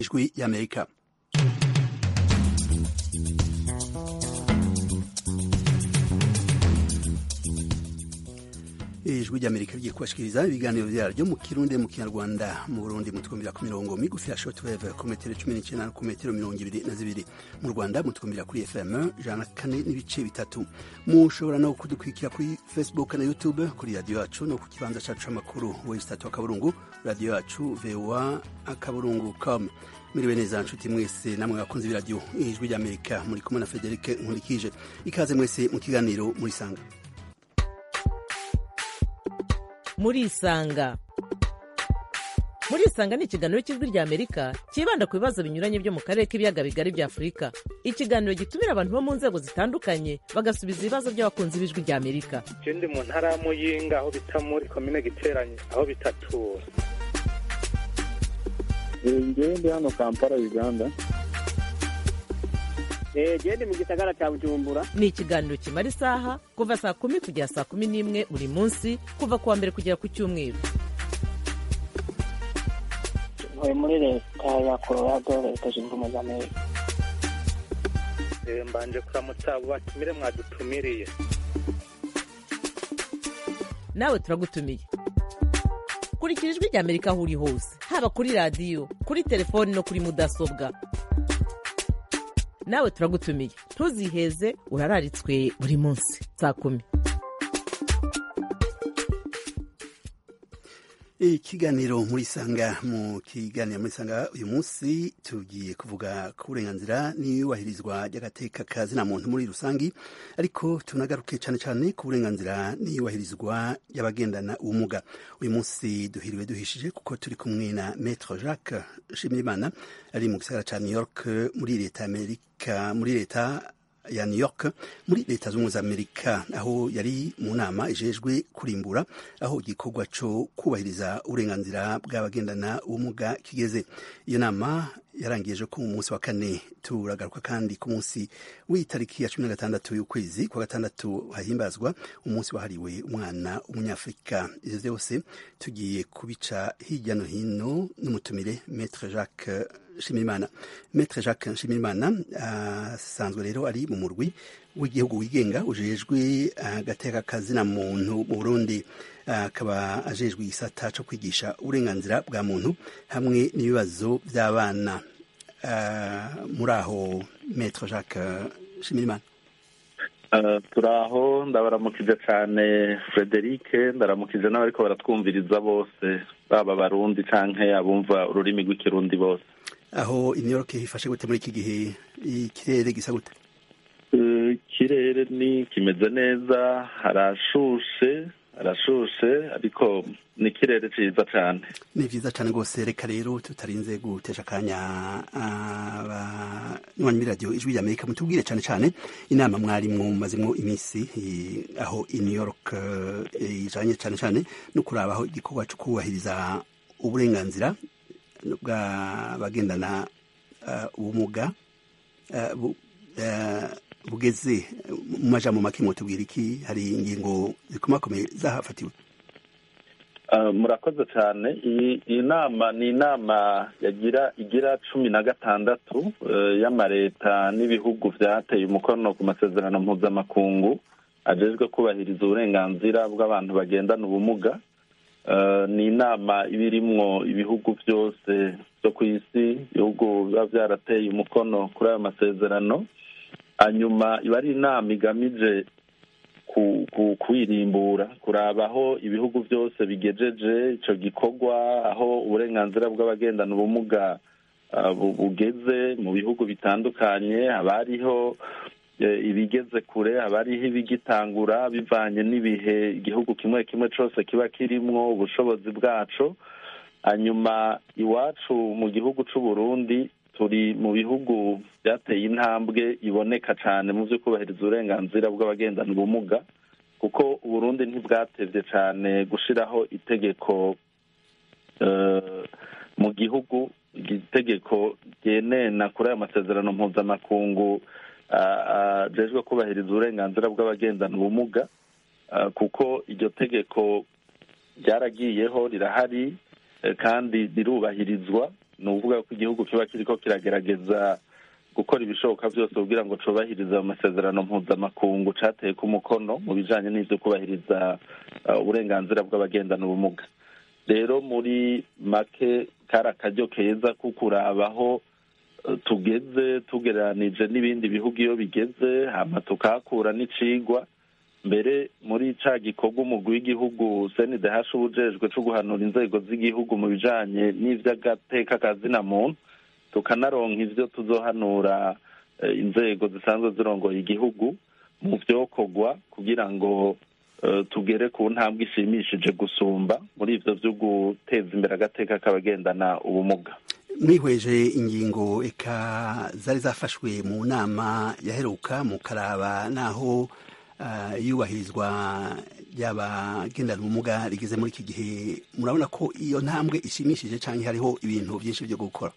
ijwi y'amerika ijwi ry'amerika rigiye kubashikiriza ibiganiro vyaryo mu kirundi mu kinyarwanda mu burundi mutwumvira ku mirongo migufi ya shortwave ku metero cumi n'icenda no ku metero mirongo ibiri na zibiri mu rwanda mutwumvira kuri fm jana kane n'ibice bitatu mushobora no kudukurikira kuri facebook na youtube kuri radiyo yacu no ku kibanza cacu c'amakuru wesitatu akaburungu radiyo yacu voa akaburungu com miriwe neza nshuti mwese namwe bakunzi b'iradiyo ijwi ry'amerika muri kumwe na frederic nkurikije ikaze mwese mu kiganiro murisanga murisanga murisanga ni ikiganiro cy'ijwi rya amerika cyibanda ku bibazo binyuranye byo mu karere k'ibiyaga bigari bya afurika ikiganiro gitumira abantu bo mu nzego zitandukanye bagasubiza ibibazo by'abakunzi b'ijwi rya amerika je ndi mu ntara ya muyinga aho bita muri komine giteranye aho bitatura ngewe ndi hano kampala uganda gende mu gisagara cya bujumbura ni ikiganiro kimara isaha kuva saa kumi kugera saa kumi n'imwe buri munsi kuva ku wa mbere kugera ku cyumweru ntuye muri leta ya colorado leta zunze ubumwe za amerika Eh, mbanje kuramutsa abo batumire mwadutumiriye nawe turagutumiye kurikira ijwi rya amerika aho uri hose haba kuri radiyo kuri telefoni no kuri mudasobwa nawe turagutumiye ntuziheze urararitswe buri munsi saa kumi ikiganiro muri sanga mu kiganiro muri sanga uyu munsi tugiye kuvuga ku burenganzira n'iyubahirizwa ry'agateka ka zina muntu muri rusangi ariko tunagaruke cyane cyane ku burenganzira n'iyubahirizwa ry'abagendana ubumuga uyu munsi duhiriwe duhishije kuko turi kumwe na maître jacques shimirimana ari mu gisagara ca new york muri leta amerika muri leta ya New York muri leta z'ubumwe za Amerika aho yari mu nama ijejwe kurimbura aho igikorwa cyo kubahiriza uburenganzira bw'abagendana ubumuga kigeze iyo nama yarangije ko mu munsi wa kane turagaruka kandi ku munsi w'itariki ya cumi na gatandatu y'ukwezi kwa gatandatu hahimbazwa umunsi wahariwe umwana w'umunyafurika ivyo vyose tugiye kubica hirya no hino n'umutumire Maître Jacques Nshimirimana Maître Jacques Nshimirimana asanzwe rero ari mu murwi w'igihugu wigenga ujejwe agateka kazina muntu mu Burundi akaba ajejwe igisata co kwigisha uburenganzira bwa muntu hamwe n'ibibazo by'abana muri aho Maître Jacques Nshimirimana turaho ndabaramukije cyane frederic ndaramukije n'abariko baratwumviriza bose baba abarundi canke abumva ururimi rw'ikirundi bose aho i New York hifashe gute muri iki gihe ikirere gisa gute ikirere ni kimeze neza harashushe harashushe ariko ni ikirere ciza cane ni vyiza cane rwose reka rero tutarinze gutesha akanya abanywanyi b'iradiyo ijwi ry'amerika mutubwire cane cane inama mwarimwo mumazemwo iminsi aho i new york ijanye cane cane no kurabaho igikorwa co kubahiriza uburenganzira bw'abagendana ubumuga bugeze mu majambo make mutubwira iki hari ingingo zikomakomeye zahafatiwe murakoze cyane iyi nama ni inama yagira igira cumi na gatandatu y'amareta n'ibihugu byateye umukono ku masezerano mpuzamakungu ajejwe kubahiriza uburenganzira bw'abantu bagendana ubumuga ni inama iba irimwo ibihugu byose byo ku isi ibihugu biba byarateye umukono kuri ayo masezerano hanyuma iba ari inama igamije kwirimbura kuraba aho ibihugu byose bigejeje icyo gikorwa aho uburenganzira bw'abagendana ubumuga bugeze mu bihugu bitandukanye haba hariho ibigeze kure haba hariho ibigitangura bivanye n'ibihe igihugu kimwe kimwe cyose kiba kirimwo ubushobozi bwaco hanyuma iwacu mu gihugu cy'u Burundi turi mu bihugu byateye intambwe iboneka cyane mu byo kubahiriza uburenganzira bw'abagendana ubumuga kuko uburundi ntibwatevye cyane gushiraho itegeko mu gihugu itegeko ryenena kuri ayo masezerano mpuzamakungu ajejwe kubahiriza uburenganzira bw'abagendana ubumuga kuko iryo tegeko ryaragiyeho rirahari kandi rirubahirizwa ni ukuvuga ko igihugu kiba kiriko kiragerageza gukora ibishoboka byose kugira ngo cubahirize amasezerano mpuzamakungu cateye ku mukono mu bijanye n'ivyo kubahiriza uburenganzira bw'abagendana ubumuga rero muri make kari akaryo keza ko kurabaho tugeze tugereranije n'ibindi bihugu iyo bigeze hama tukahakura n'icigwa mbere muri ca gikorwa umugwi w'igihugu cndh ubujejwe co guhanura inzego z'igihugu mu bijanye n'ivy'agateka ka zina muntu tukanaronka ivyo tuzohanura inzego zisanzwe zirongoye igihugu mu vyokorwa kugira ngo tugere ku ntambwe ishimishije gusumba muri ivyo vyo guteza imbere agateka k'abagendana ubumuga mwihweje ingingo eka zari zafashwe mu nama yaheruka mu karaba naho iyubahirizwa ry'abagendana ubumuga rigeze muri iki gihe murabona ko iyo ntambwe ishimishije cyangwa hariho ibintu byinshi byo gukora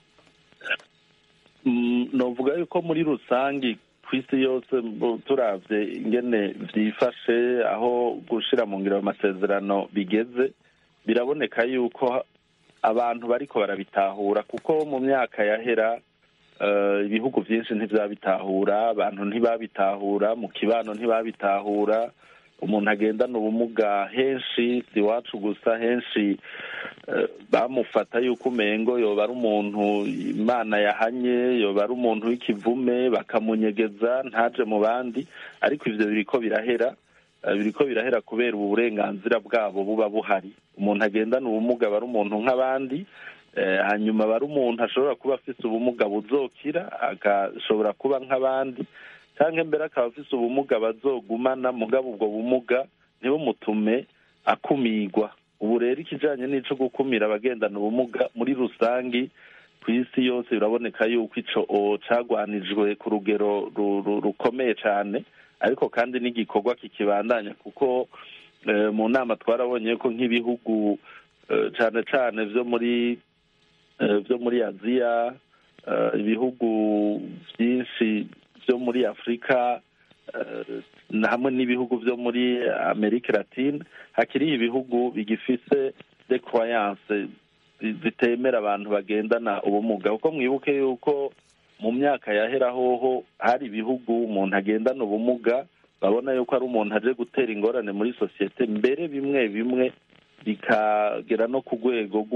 novuga yuko muri rusange ku isi yose turavye ingene vyifashe aho gushira mu ngiro amasezerano bigeze biraboneka yuko abantu bariko barabitahura kuko mu myaka yahera ibihugu byinshi ntivyabitahura abantu ntibabitahura mu kibano ntibabitahura umuntu agendana ubumuga henshi si iwacu gusa henshi bamufata yuko umengo yoba ari umuntu imana yahanye yoba ari umuntu w'ikivume bakamunyegeza ntaje mu bandi ariko ivyo biriko birahera biriko birahera kubera ubu burenganzira bwabo buba buhari umuntu agendana ubumuga aba ari umuntu nk'abandi hanyuma aba ari umuntu ashobora kuba afise ubumuga buzokira agashobora kuba nk'abandi cyangwa mbere akaba afise ubumuga bazogumana mugabo ubwo bumuga ntibumutume akumigwa ubu rero ikijanye n'ico gukumira abagendana ubumuga muri rusangi ku isi yose biraboneka yuko ico cagwanijwe ku rugero rukomeye cane ariko kandi n'igikorwa kikibandanya kuko mu nama twarabonye ko nk'ibihugu cane cane vyo muri vyo muri aziya ibihugu byinshi byo muri afurika hamwe n'ibihugu byo muri amerika latine hakiriho ibihugu bigifise de croyance zitemera abantu bagendana ubumuga kuko mwibuke yuko mu myaka yahera hoho hari ibihugu umuntu agendana ubumuga babona yuko ari umuntu aje gutera ingorane muri sosiyete mbere bimwe bimwe bikagera no ku rwego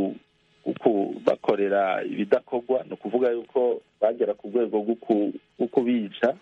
rwo bakorera ibidakorwa ni ukuvuga yuko bagera ku rwego rwo kubica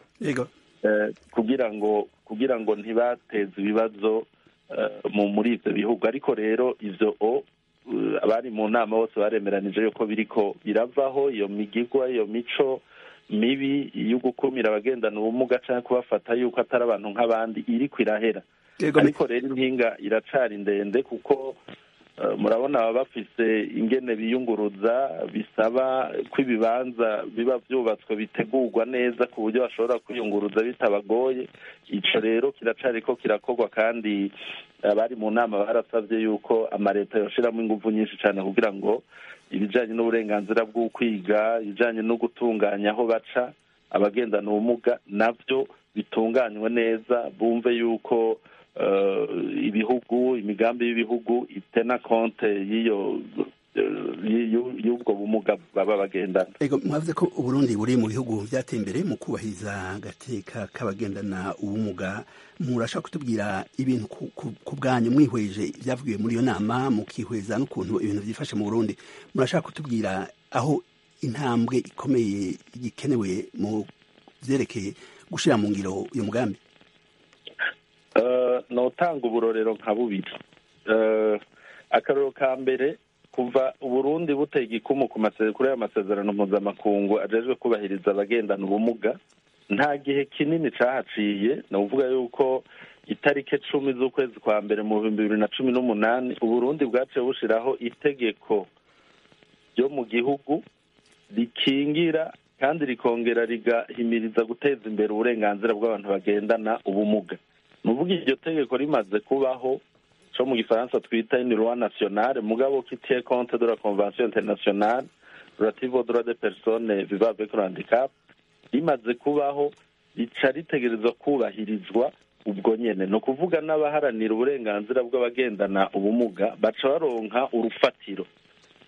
kugira ngo kugira ngo ntibateze ibibazo muri ibyo bihugu ariko rero ibyo abari mu nama bose baremeranije yuko biriko biravaho iyo migigwa iyo mico mibi yo gukumira abagendana ubumuga cyangwa kubafata yuko atari abantu nk'abandi iriko irahera ariko rero impinga iracari ndende kuko murabona baba bafise ingene biyunguruza bisaba ko ibibanza biba byubatswe bitegurwa neza ku buryo bashobora kwiyunguruza bitabagoye ico rero kiracariko kirakorwa kandi abari mu nama barasabye yuko amaleta yoshiramo inguvu nyinshi cyane kugira ngo ibijanye n'uburenganzira bw'ukwiga ibijanye no gutunganya aho baca abagendana ubumuga navyo bitunganywe neza bumve yuko ibihugu imigambi y'ibihugu itena konte y'iyo y'ubwo bumuga baba bagendana ego mwavuze ko uburundi buri mu bihugu byateye imbere mu kubahiriza agateka k'abagendana ubumuga murashaka kutubwira ibintu ku bwanyu mwihweje ibyavugiwe muri iyo nama mukihweza n'ukuntu ibintu byifashe mu burundi murashaka kutubwira aho intambwe ikomeye ikenewe mu byerekeye gushyira mu ngiro uyu mugambi notanga uburorero nka bubiri akarorero ka mbere kuva uburundi buteye igikumu kuri ayo masezerano mpuzamakungu ajejwe kubahiriza abagendana ubumuga nta gihe kinini cahaciye ni ukuvuga yuko itariki cumi z'ukwezi kwa mbere mu bihumbi bibiri na cumi n'umunani uburundi bwaciye bushiraho itegeko ryo mu gihugu rikingira kandi rikongera rigahimiriza guteza imbere uburenganzira bw'abantu bagendana ubumuga ni ukuvuga iryo tegeko rimaze kubaho co mu gifaransa twita une loi nationale mugabo qui tient compte de la convention internationale relative aux droits des personnes vivant avec le handicap rimaze kubaho rica ritegerezwa kubahirizwa ubwo nyene ni ukuvuga n'abaharanira uburenganzira bw'abagendana ubumuga baca baronka urufatiro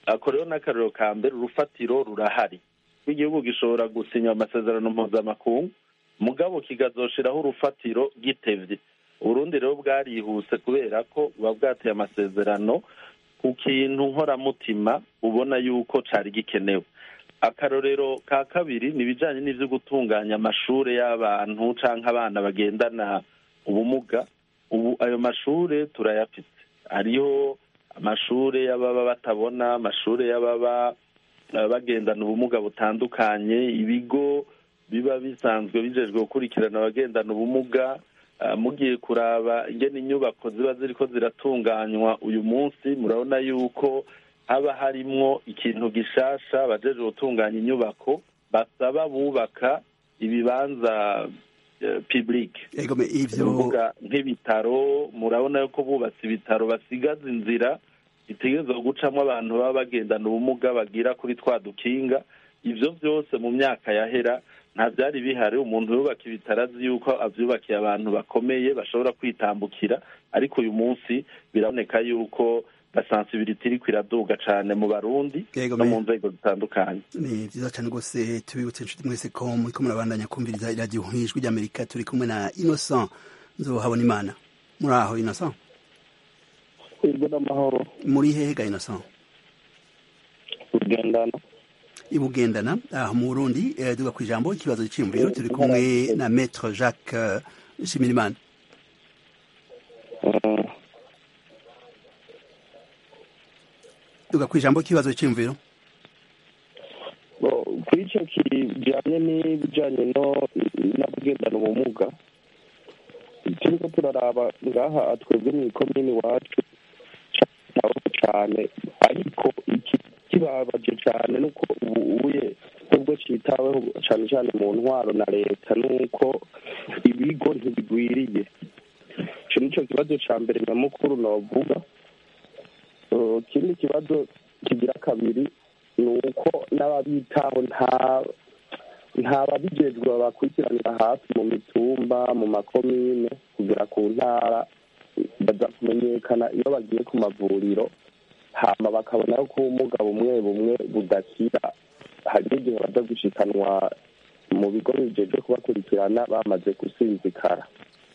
ako rero n'akarero ka mbere urufatiro rurahari igihugu gishobora gusinya amasezerano mpuzamakungu mugabo kigazoshiraho urufatiro gitevye uburundi rero bwarihuse kubera ko buba bwateye amasezerano ku kintu nkoramutima ubona yuko cari gikenewe akarorero ka kabiri ni ibijanye n'ivyo gutunganya amashure y'abantu canke abana bagendana ubumuga ubu ayo mashure turayafite hariho amashure y'ababa batabona amashure y'ababa eh, bagendana ubumuga butandukanye ibigo biba bisanzwe bijejwe gukurikirana abagendana ubumuga Ah, mugiye kuraba ingene inyubako ziba ziriko ziratunganywa uyu munsi murabona yuko haba harimwo ikintu gishasha abajejwe gutunganya inyubako basaba bubaka ibibanza eh, public ego me ivyo kuvuga nk'ibitaro murabona yuko bubatse ibitaro basigaza inzira itegerezwa gucamo abantu baba bagendana ubumuga bagira kuri twa dukinga ivyo vyose mu myaka yahera nta byari bihari umuntu yubaka ibitaro azi yuko avyubakiye abantu bakomeye bashobora kwitambukira ariko uyu munsi biraboneka yuko basansibiliti iriko iraduga cane mu barundi Yego, no me- mu nzego zitandukanye ni vyiza cane rwose tubibutse inshuti mwese ko muriko murabandanya kumviriza iradiyo nk'ijwi ry'amerika turi kumwe na innocent nzohabona imana muri aho innocent twebwe n'amahoro muri hehe ga innocent ugendana ibugendana aho mu burundi eh, duga kw'ijambo ikibazo c'iyumviro turi kumwe na maître jacques eh, shimirimana Mm, duga kw'ijambo ikibazo c'iyumviro bo, kuri icyo kijyanye n'ibijyanye no n'abagendana ubumuga turiko turaraba ngaha twebwe mu ikomini iwacu cyitaweho cyane ariko iki kibabaje cyane nuko ubu uye nubwo cyitaweho cyane cyane mu ntwaro na leta nuko ibigo ntibigwiriye icyo ni cyo kibazo cya mbere nyamukuru navuga Uh, ikindi kibazo kigira kabiri ni uko n'ababitaho nta nta babijejwe babakurikiranira hafi mu mitumba mu makomine kugera ku ntara baza kumenyekana iyo bagiye ku mavuriro hama bakabona yuko ubumuga bumwe bumwe budakira hari n'igihe baza gushikanwa mu bigo bijejwe kubakurikirana bamaze gusinzikara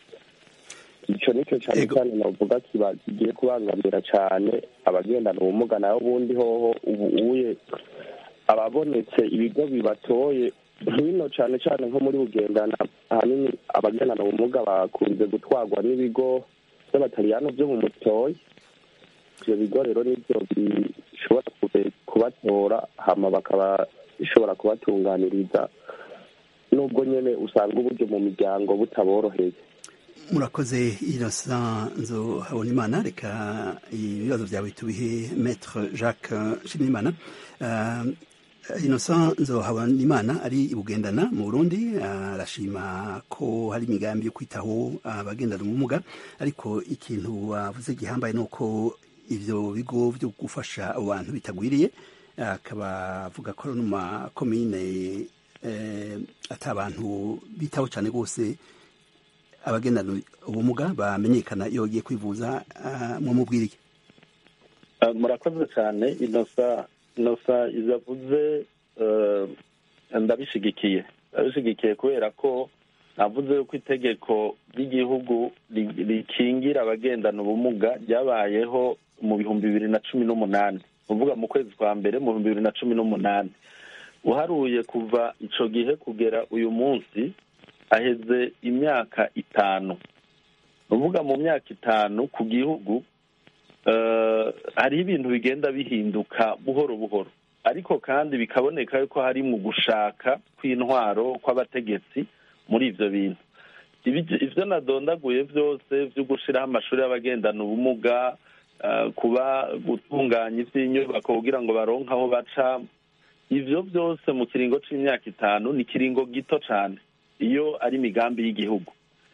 ico nico cane Ego. cane novuga kiba kigiye kubangamira cane abagendana ubumuga nayo ubundi hoho ubu uye ababonetse ibigo bibatoye hino cane cane nko muri bugendana ahanini abagendana ubumuga bakunze gutwarwa n'ibigo vy'abataliyano vyo mu mutoyi ivyo bigo rero nivyo bishobora kube- kubatora hama bakaba bishobora kubatunganiriza nubwo nyene usanga uburyo mu miryango butaboroheye murakoze innocent nzohabona imana reka ibibazo vyawe tubihe maître jacques shimirimana uh, innocent nzohabona imana ari ibugendana mu burundi arashima ko hari imigambi yo kwitaho abagendana ubumuga ariko ikintu wavuze gihambaye ni uko ivyo bigo vyo gufasha abo bantu bitagwiriye akaba avuga ko no mu makomine eh, ata abantu bitaho cane rwose abagendana ubumuga bamenyekana iyo bagiye kwivuza ah, mwamubwira iki Ah, murakoze cyane inosa inosa izavuze eh, ndabishigikiye ndabishigikiye kubera ko navuze yuko itegeko ry'igihugu ri- rikingira abagendana ubumuga ryabayeho mu bihumbi bibiri na cumi n'umunani uvuga mu kwezi kwa mbere mu bihumbi bibiri na cumi n'umunani uharuye kuva ico gihe kugera uyu munsi aheze imyaka itanu uvuga mu myaka itanu ku gihugu eh, hariho ibintu bigenda bihinduka buhoro buhoro ariko kandi bikaboneka yuko hari mu gushaka kw'intwaro kw'abategetsi muri ivyo bintu Ibi- ivyo nadondaguye vyose vyo gushiraho amashuri y'abagendana ubumuga eh, kuba gutunganya ivy'inyubako kugira ngo baronke aho baca ivyo vyose mu kiringo c'imyaka itanu ni ikiringo gito cane iyo ari imigambi y'igihugu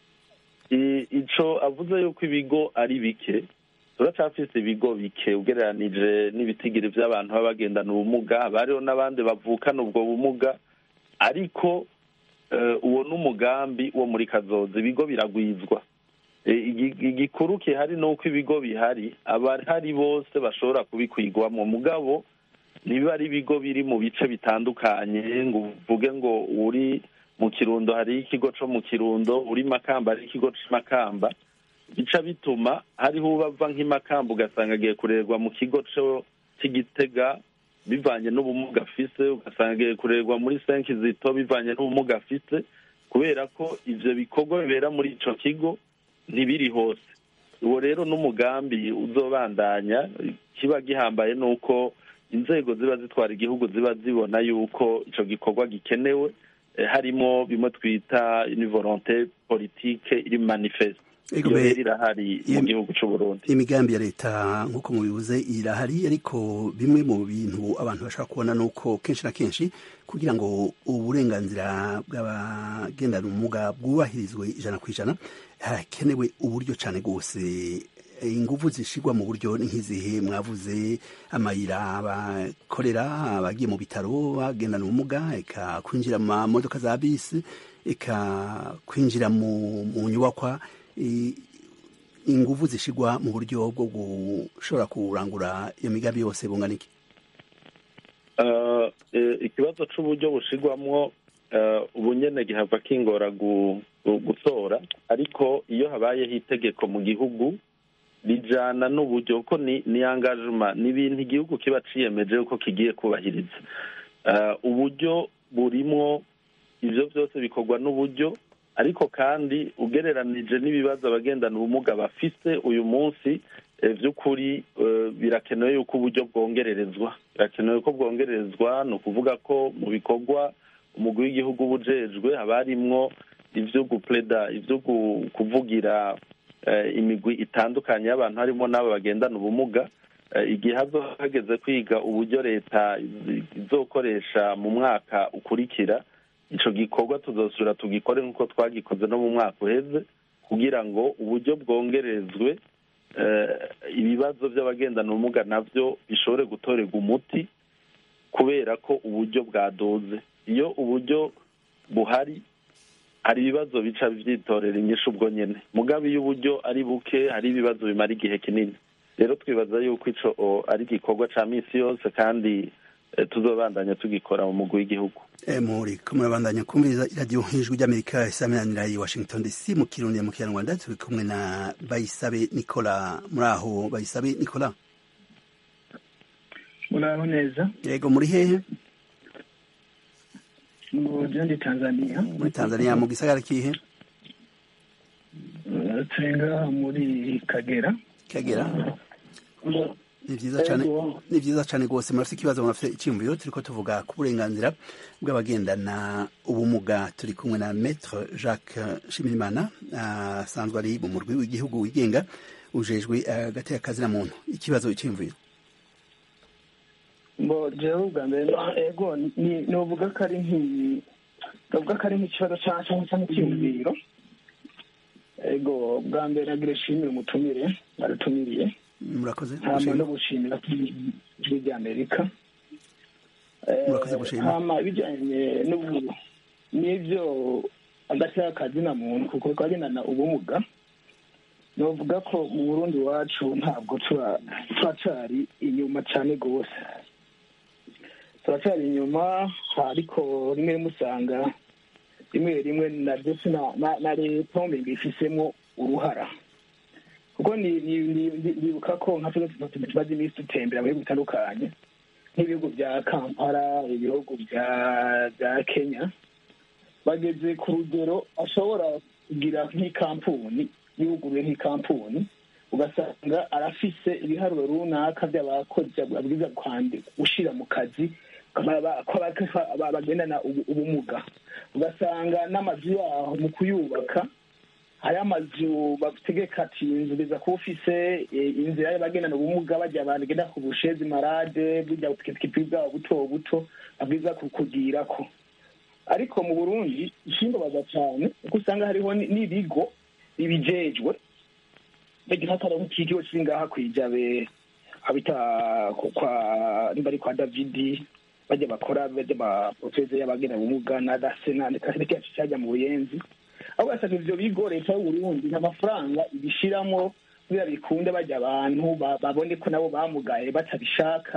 I- ico avuze yuko ibigo ari bike turacafise ibigo bike ugereranije n'ibitigiri vy'abantu baba bagendana ubumuga haba hariho n'abandi bavukana ubwo bumuga ariko eh, uwo n'umugambi wo muri kazoza ibigo biragwizwa Eh, igi- igikuru kihari ni uko ibigo bihari abahari bose bashobora kubikwigwamo mugabo ntibiba ari ibigo biri mu bice bitandukanye ngo uvuge ngo uri mu kirundo hari ikigo co mu kirundo uri makamba hari ikigo c'imakamba bica bituma hariho ubava nk'imakamba ugasanga agiye kurerwa mu kigo co c'igitega bivanye n'ubumuga afise ugasanga agiye kurerwa muri senki zito bivanye n'ubumuga afise kubera ko ivyo bikorwa bibera muri ico kigo ntibiri hose uwo rero n'umugambi uzobandanya kiba gihambaye ni uko inzego ziba zitwara igihugu ziba zibona yuko ico gikorwa gikenewe eh, harimo bimwe twita une volonté politique iri manifeste Ego iyo be- rero irahari mu iyo- gihugu c'uburundi imigambi ya leta nk'uko mubivuze irahari ariko bimwe mu bintu abantu bashaka kubona ni uko kenshi na kenshi kugira ngo uburenganzira bw'abagendana ubumuga bwubahirizwe ijana ku ijana hakenewe uburyo cyane rwose ingufu zishigwa mu buryo ni nk'izihe mwavuze amayira bakorera abagiye mu bitaro bagendana ubumuga eka kwinjira mu mamodoka za bisi eka kwinjira mu mu nyubakwa i- ingufu zishigwa mu buryo bwo gushobora kurangura iyo migambi yose bungana iki Eh, eh, ikibazo c'uburyo bushigwamwo eh, ubu nyene gihava kingora gu- gu- gutora ariko iyo habayeho itegeko mu gihugu rijana n'uburyo kuko ni ni engagement ni ibintu igihugu kiba ciyemeje yuko kigiye kubahiriza Eh, uburyo burimwo ivyo vyose bikorwa n'uburyo ariko kandi ugereranije n'ibibazo abagendana ubumuga bafise uyu munsi eh, vy'ukuri eh, birakenewe yuko uburyo bwongererezwa birakenewe ko bwongererezwa ni ukuvuga ko mu bikorwa umugwi w'igihugu uba ujejwe haba harimwo ivyo gupleda ivyo gu- kuvugira eh, imigwi itandukanye y'abantu harimo n'abo bagendana ubumuga Eh, igihe hazoba hageze kwiga uburyo leta izi- izokoresha mu mwaka ukurikira ico gikorwa tuzosubira tugikore nk'uko twagikoze no mu mwaka uheze kugira ngo uburyo bwongerezwe eh, ibibazo by'abagendana ubumuga navyo bishobore gutorerwa umuti kubera ko uburyo bwadoze iyo uburyo buhari hari ibibazo bica vyitorera inyishu ubwo nyene mugabe iyo uburyo ari buke hari ibibazo bimara igihe kinini rero twibaza yuko ico o, ari igikorwa ca misi yose kandi eh, tuzobandanya tugikora mu mugwi w'igihugu Eh, muri ko murabandanya kumviriza iradiyo ijwi ry'amerika isaminanira i washington dc mu kirundi mu kinyarwanda turi kumwe na bayisabe nicola muri aho bayisabe nicola muraho neza yego muri hehe mu ndi tanzania muri tanzania mu gisagara kihe Eh, turi ngaha muri kagera kagera ni vyiza cane Ego. ni vyiza cane rwose murafite ikibazo murafite icyiyumviro turiko tuvuga ku burenganzira bw'abagendana ubumuga turi kumwe na maître jacques shimirimana asanzwe ari mu murwi w'igihugu wigenga ujejwe agateka kazina muntu ikibazo icyiyumviro mbo jewe ubwa mbere no- ego ni novuga ko ari nki novuga ko ari nk'ikibazo ca- canke canke icyiyumviro ego bwa mbere nagira shimire umutumire baratumiriye murakoze hama gushima. no gushimira ijwi ry'amerika Murakoze gushima. hama ibijanye n'ubu n'ivyo agateka kazina muntu kuko twagendana ubumuga novuga ko mu burundi iwacu ntabwo tura- turacari inyuma cane gose turacari inyuma ariko rimwe rimwe usanga rimwe rimwe na ndetse na- na- na leta umenga ifisemo uruhara kuko ni- ni- ni- ni- nibuka ko nka tuno tuntu tumaze iminsi dutembera mu bihugu bitandukanye nk'ibihugu bya kampala ibihugu bya bya kenya bageze ku rugero ashobora kugira nk'ikampuni yuguruye nk'ikampuni ugasanga arafise ibiharuro runaka by'abakozi abwiza gushira mu kazi ba- ba- ko ba- ba- bagendana ubu- ubumuga ugasanga n'amazu yaho mu kuyubaka hari amazu bategeka ati inzu biza kuba ufise eh, inzira y'abagendana ubumuga bajya abantu bagenda ku bushezi marade burya bupikipiki bwabo buto buto babwiza kukugirako ariko mu burundi ikimbabaza cyane kuko usanga hariho ni- n'ibigo bibijejwe bagifata nk'ikigo kiri ngaha kwijabe habita ku- kwa nimba ari kwa davidi bajya bakora bajya baprofeze y'abagenda ubumuga na dasena ndetse cyajya mu buyenzi aho ugasanga ivyo bigo leta y'uburundi nta mafaranga ibishiramwo kubera bikunde bajya abantu ba- babone ko nabo bamugaye batabishaka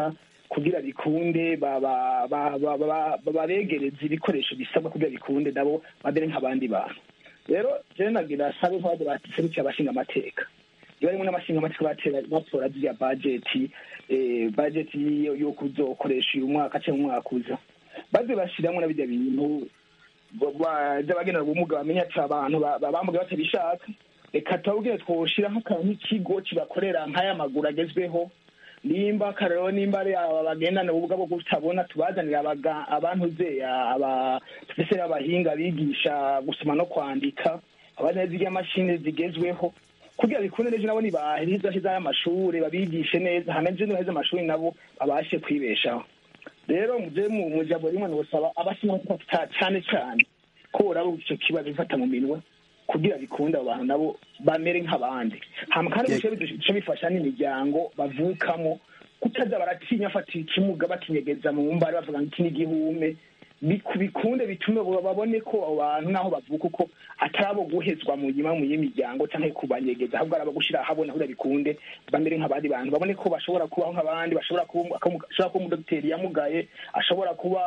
kugira bikunde babegereze ibikoresho bisabwa kugira bikunde nabo babere nk'abandi bantu rero jewe nagira sabe nk'abandi baserukiye abashinga amateka iyo harimo n'abashinga amateka batora ziriya bajeti bajeti yo kuzokoresha uyu mwaka cyangwa umwaka uza baze bashyiramo na bijya bintu by'abagenera ubumuga bamenya ati abantu bambuga batabishaka reka tubabwire twoshira nk'ikigo kibakorera nk'aya maguru agezweho nimba akarero nimba ari aba bagendana ubumuga bwo kutabona tubazanira abantu ze tufise abahinga bigisha gusoma no kwandika abazana zirya mashini zigezweho kugira bikunde neza nabo nibahiriza hiza y'amashuri babigishe neza hamenje neza amashuri nabo babashe kwibeshaho rero muje mu jambo rimwe nosaba abashinzwe cyane cyane ko uraba icyo kibazo bifata mu minwe kugira bikunde abo bantu nabo bamere nk'abandi hama kandi bice bifasha n'imiryango bavukamo kutaza baratinya afata ikimuga bakinyegeza mu mbari bavuga ngo iki ni igihume bikunde bitume babone ko abo bantu n'aho bavuka uko atari abo guhezwa mu nyuma mu y'imiryango cyangwa kubanyegeza ahubwo ari abo gushyira ahabona kugira bikunde bamere nk'abandi bantu babone ko bashobora kubaho nk'abandi bashobora kuba umudogiteri yamugaye ashobora kuba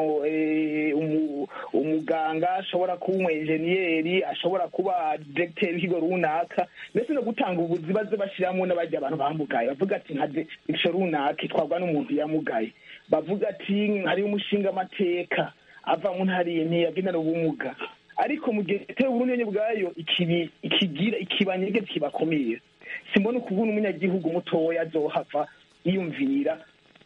umuganga ashobora kuba umu enjeniyeri ashobora kuba diregiteri w'ikigo runaka ndetse no gutanga ubuzi baze bashyiramo n'abajya abantu bamugaye bavuga ati nka diregiteri runaka itwarwa n'umuntu yamugaye bavuga ati hariho umushinga amateka ava mu ntara iyi ntiyagendana ubumuga ariko mu gihe leta y'uburundi bwayo ikigira ikibanyege kibakomeye simbona ukubona umunyagihugu mutoya azohava yiyumvira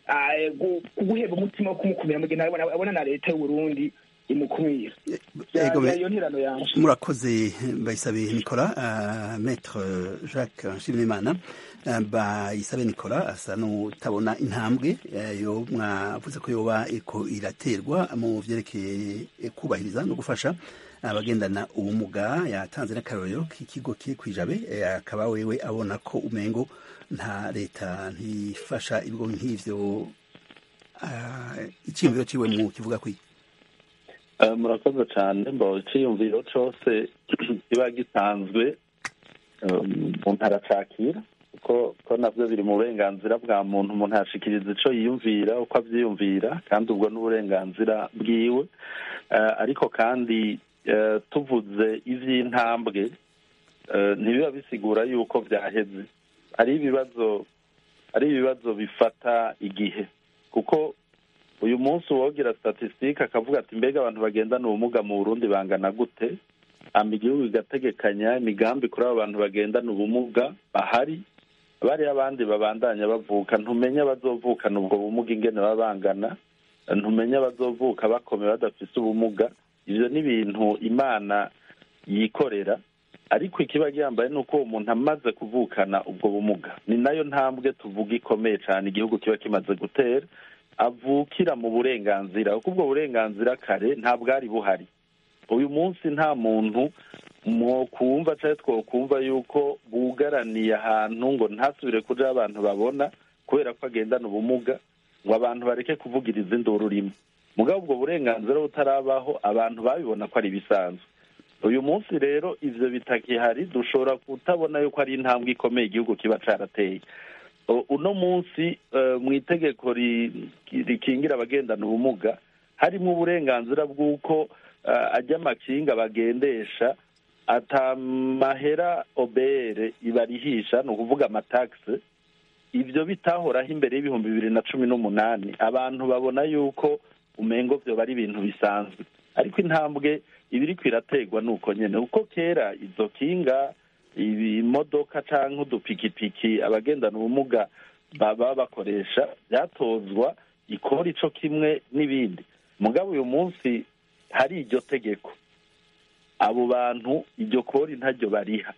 guheba umutima wo kumukumira mu gihe abona na leta y'uburundi imukumira iyo ntirano yanje murakoze bayisabe nikora maître jacques nshimiyimana bayisabe nikora asa n'utabona intambwe yo mwavuze ko yoba iko iraterwa mu vyerekeye kubahiriza no gufasha abagendana ubumuga yatanze n'akarorero k'ikigo kiri kwijabe akaba wewe abona ko umengo nta leta ntifasha ibigo nk'ivyo icyiyumviro ciwe mu kivuga kwiye murakoze cyane mbo icyiyumviro cyose kiba gisanzwe umuntu aracakira ko nabyo biri mu burenganzira bwa muntu umuntu yashikiriza icyo yiyumvira uko abyiyumvira kandi ubwo n'uburenganzira bwiwe ariko kandi tuvuze iby'intambwe ntibiba bisigura yuko byaheze hari ibibazo hari ibibazo bifata igihe kuko uyu munsi uwogira statisitike akavuga ati mbega abantu bagendana ubumuga mu burundi bangana gute hamba igihugu igategekanya imigambi kuri abo bantu bagendana ubumuga bahari bariya abandi babandanya bavuka ntumenya abazovukana ubwo bumuga ingene baba bangana ntumenya abazovuka bakomeye badafise ubumuga ibyo ni ibintu imana yikorera ariko ikiba gihambaye ni uko uwo muntu amaze kuvukana ubwo bumuga ni nayo ntambwe tuvuga ikomeye cyane igihugu kiba kimaze gutera avukira mu burenganzira kuko ubwo burenganzira kare ntabwari buhari uyu munsi nta muntu mwokumva cyangwa twokumva yuko bugaraniye ahantu ngo ntasubire kuja abantu babona kubera ko agendana ubumuga ngo abantu bareke kuvugiriza induru rimwe mugabo ubwo burenganzira butarabaho abantu babibona ko ari ibisanzwe uyu munsi rero ivyo bitakihari dushobora kutabona yuko ari intambwe ikomeye igihugu kiba carateye uno munsi mu itegeko rikingira abagendana ubumuga harimo uburenganzira bw'uko ajya amakinga bagendesha atamahera obere ibarihisha ni ukuvuga amatagisi ibyo bitahoraho imbere y'ibihumbi bibiri na cumi n'umunani abantu babona yuko umengo byo ari ibintu bisanzwe ariko intambwe ibiri kwirategwa ni uko nyine uko kera izo kinga ibimodoka cyangwa udupikipiki abagendana ubumuga baba bakoresha byatozwa ikora ico kimwe n'ibindi mugabo uyu munsi hari iryo tegeko abo bantu iryo kori ntaryo bariha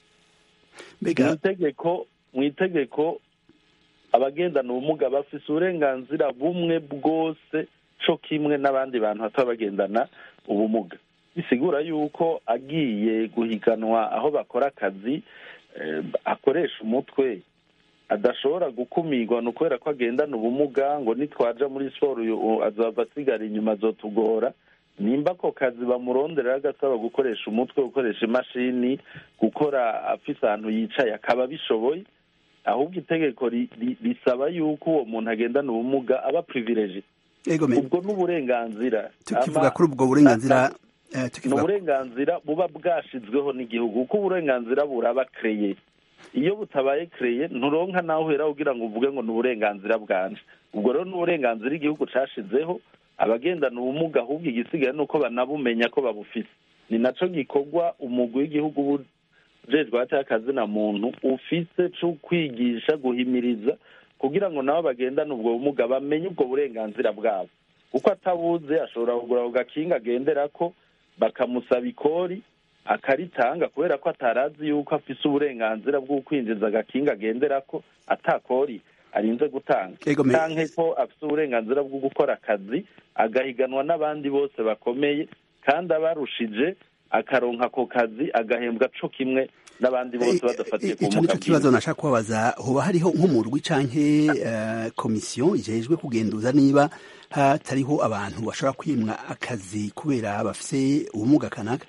mu itegeko mu itegeko abagendana ubumuga bafise uburenganzira bumwe bwose co kimwe n'abandi bantu bataba bagendana ubumuga bisigura yuko agiye guhiganwa aho bakora akazi akoresha umutwe adashobora gukumirwa ni ukubera ko agendana ubumuga ngo nitwaja muri siporo azava asigara inyuma azotugora nimba ako kazi bamurondera agasaba gukoresha umutwe gukoresha imashini gukora afise ahantu yicaye akaba abishoboye ahubwo itegeko risaba yuko uwo muntu agendana ubumuga aba privileje ubwo n'uburenganzira tukivuga kuri ubwo burenganzira ni uburenganzira buba bwashizweho n'igihugu kuko uburenganzira buraba kereye iyo butabaye kereye nturonka nawe uhera ugira ngo uvuge ngo ni uburenganzira bwanje ubwo rero ni uburenganzira igihugu cashizeho abagendana ubumuga ahubwo igisigaye ni uko banabumenya ko babufise ni naco gikorwa umugwi w'igihugu ujejwe hati y'akazina muntu ufise co kwigisha guhimiriza kugira ngo nabo bagendane ubwo bumuga bamenye ubwo burenganzira bwabo kuko atabuze ashobora kugura ako gakinga agenderako bakamusaba ikori akaritanga kubera ko atarazi yuko afise uburenganzira bwo kwinjiza agakinga agenderako atakori arinze gutanga canke ko afise uburenganzira bwo gukora akazi agahiganwa n'abandi bose bakomeye kandi abarushije akaronka ako kazi agahembwa co kimwe n'abandi bose badafatiye ku ico nico kibazo nashaka kubabaza hoba hariho nk'umurwi canke komisiyo ijejwe kugenduza niba hatariho abantu bashobora kwimwa akazi kubera bafise ubumuga kanaka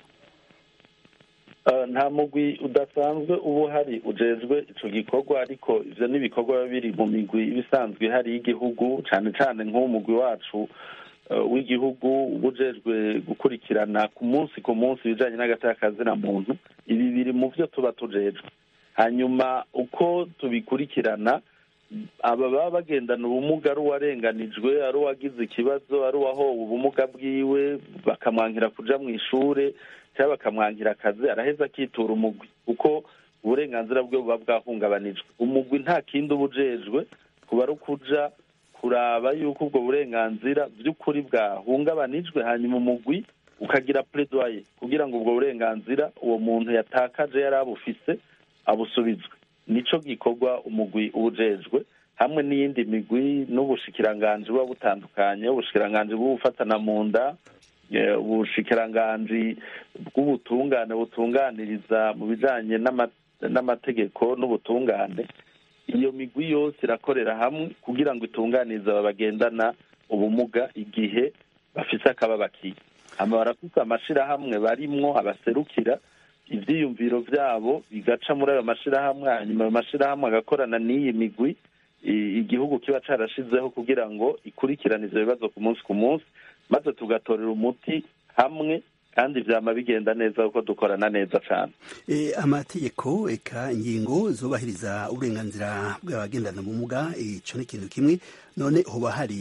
nta mugwi udasanzwe uba uhari ujejwe ico gikorwa ariko ivyo ni ibikorwa biba biri mu migwi ibisanzwe ihari y'igihugu cane cane nk'umugwi wacu w'igihugu uba ujejwe gukurikirana ku munsi ku munsi ibijanye n'agatakazina muntu ibi biri mu vyo tuba tujejwe hanyuma uko tubikurikirana aba baba bagendana ubumuga ari uwarenganijwe ari uwagize ikibazo ari uwahowe ubumuga bwiwe bakamwankira kuja mu ishure cyangwa bakamwankira akazi araheza akitura umugwi kuko uburenganzira bwe buba bwahungabanijwe umugwi nta kindi uba ujejwe kuba ari ukuja kuraba yuko ubwo burenganzira by'ukuri bwahungabanijwe hanyuma umugwi ukagira pledoye kugira ngo ubwo burenganzira uwo muntu yatakaje yari abufise abusubizwe nico gikorwa umugwi uba ujejwe hamwe n'iyindi migwi n'ubushikiranganji buba butandukanye ubushikiranganji bw'ubufatana mu nda ubushikiranganji bw'ubutungane butunganiriza mu bijanye n'amategeko n'ubutungane iyo migwi yose irakorera hamwe kugira ngo itunganirize aba bagendana ubumuga igihe bafise akababakiye hama barafise amashirahamwe barimwo abaserukira ivyiyumviro vyabo bigaca muri ayo mashirahamwe hanyuma ayo mashirahamwe agakorana n'iyi migwi igihugu kiba carashizeho kugira ngo ikurikirane ivyo bibazo ku munsi ku munsi maze tugatorera umuti hamwe kandi vyama bigenda neza kuko dukorana neza cane amategeko eka ingingo zubahiriza uburenganzira bw'abagendana ubumuga ico ni ikintu kimwe none hoba hari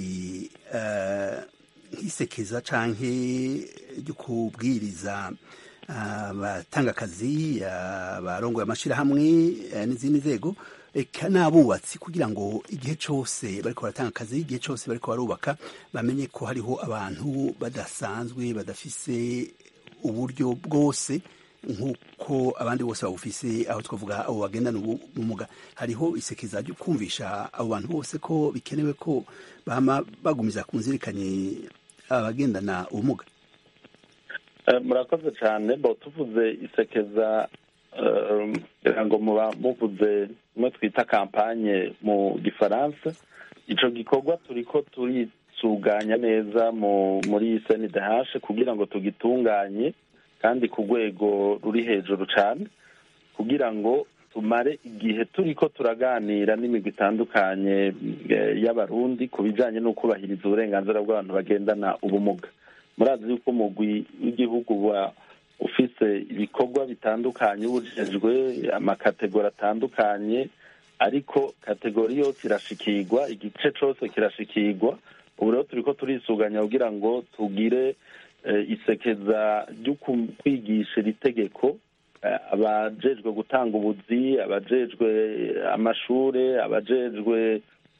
nk'isekeza canke ryo kubwiriza abatanga akazi abarongoye amashirahamwe n'izindi nzego eka n'abubatsi kugira ngo igihe cose bariko baratanga akazi igihe cose bariko barubaka bamenye ko hariho abantu badasanzwe badafise uburyo bwose nk'uko abandi bose babufise aho twavuga abo bagendana ubumuga hariho isekeza ryo kumvisha abo bantu bose ko bikenewe ko bama bagumiza ku nzirikanye abagendana ubumuga murakoze cyane bo tuvuze isekeza kugira ngo muba muvuze mwe twita kampanye mu gifaransa ico gikorwa turiko turisuganya neza muri senidehashe kugira ngo tugitunganye kandi ku rwego ruri hejuru cyane kugira ngo tumare igihe turiko turaganira n'imigwi itandukanye y'abarundi ku bijanye no kubahiriza uburenganzira bw'abantu bagendana ubumuga murazi yuko umugwi w'igihugu wa ufise ibikorwa bitandukanye ubujejwe amakategori atandukanye ariko kategori yose irashikirwa igice cose kirashikirwa ubu rero turiko turisuganya kugira ngo tugire isekeza ryo kwigisha iri tegeko abajejwe gutanga ubuzi abajejwe amashure abajejwe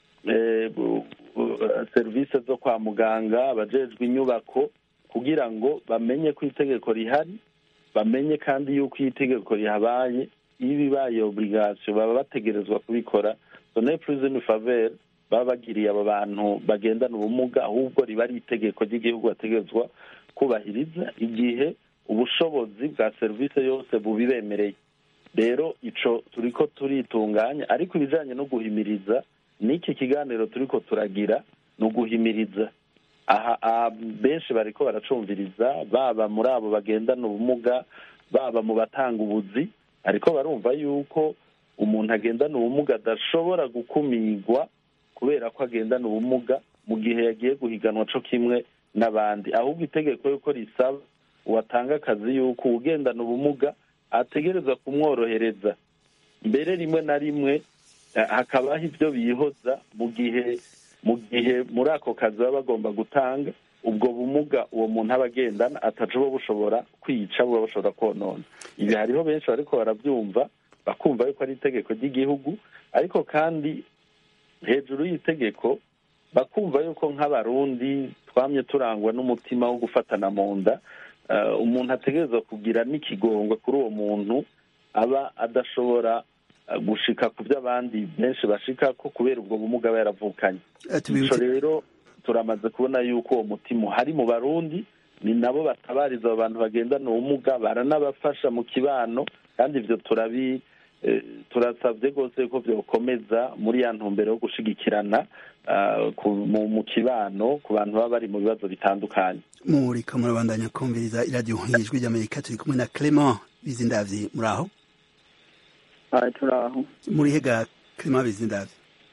serivisi zo kwa muganga abajejwe inyubako kugira ngo bamenye ko itegeko rihari bamenye kandi yuko iyi tegeko rihabaye iyo bibaye obligation baba bategerezwa kubikora sone plus une faveur baba bagiriye abo bantu bagendana ubumuga ahubwo riba ari itegeko ry'igihugu bategerezwa kubahiriza igihe ubushobozi bwa serivisi yose bubibemereye rero ico turiko turitunganya ariko ibijanye no guhimiriza n'iki kiganiro turiko turagira ni uguhimiriza aha benshi bariko baracumviriza baba muri abo bagendana ubumuga baba mu batanga ubuzi ariko barumva yuko umuntu agendana ubumuga adashobora gukumirwa kubera ko agendana ubumuga mu gihe yagiye guhiganwa co kimwe n'abandi ahubwo itegeko yuko risaba uwatanga akazi yuko uwugendana ubumuga ategereza kumworohereza mbere rimwe na rimwe eh, hakabaho ibyo bihoza mu gihe mu gihe muri ako kazi baba bagomba gutanga ubwo bumuga uwo muntu aba agendana ataca buba bushobora kwica buba bushobora konona ibi hariho benshi bariko barabyumva bakumva yuko ari itegeko ry'igihugu ariko kandi hejuru y'itegeko bakumva yuko nk'abarundi twamye turangwa n'umutima wo gufatana mu nda eh, umuntu ategerezwa kugira n'ikigongwe kuri uwo muntu aba adashobora eh, gushika ku byo abandi benshi bashika ko kubera ubwo bumuga aba yaravukanye Eh, ico tubibutse rero turamaze kubona yuko uwo mutima uhari mu barundi ni nabo batabariza abo bantu bagendana ubumuga baranabafasha mu kibano kandi ivyo turabi eh, turasabye rwose ko byokomeza muri ya ntumbero yo gushigikirana ah, ku- mu mu kibano ku bantu baba bari mu bibazo bitandukanye muriko murabandanya kumviriza iradiyo ijwi ry'amerika turi kumwe na clement bizindavyi muri aho aha turi aho muri hega clement bizindavyi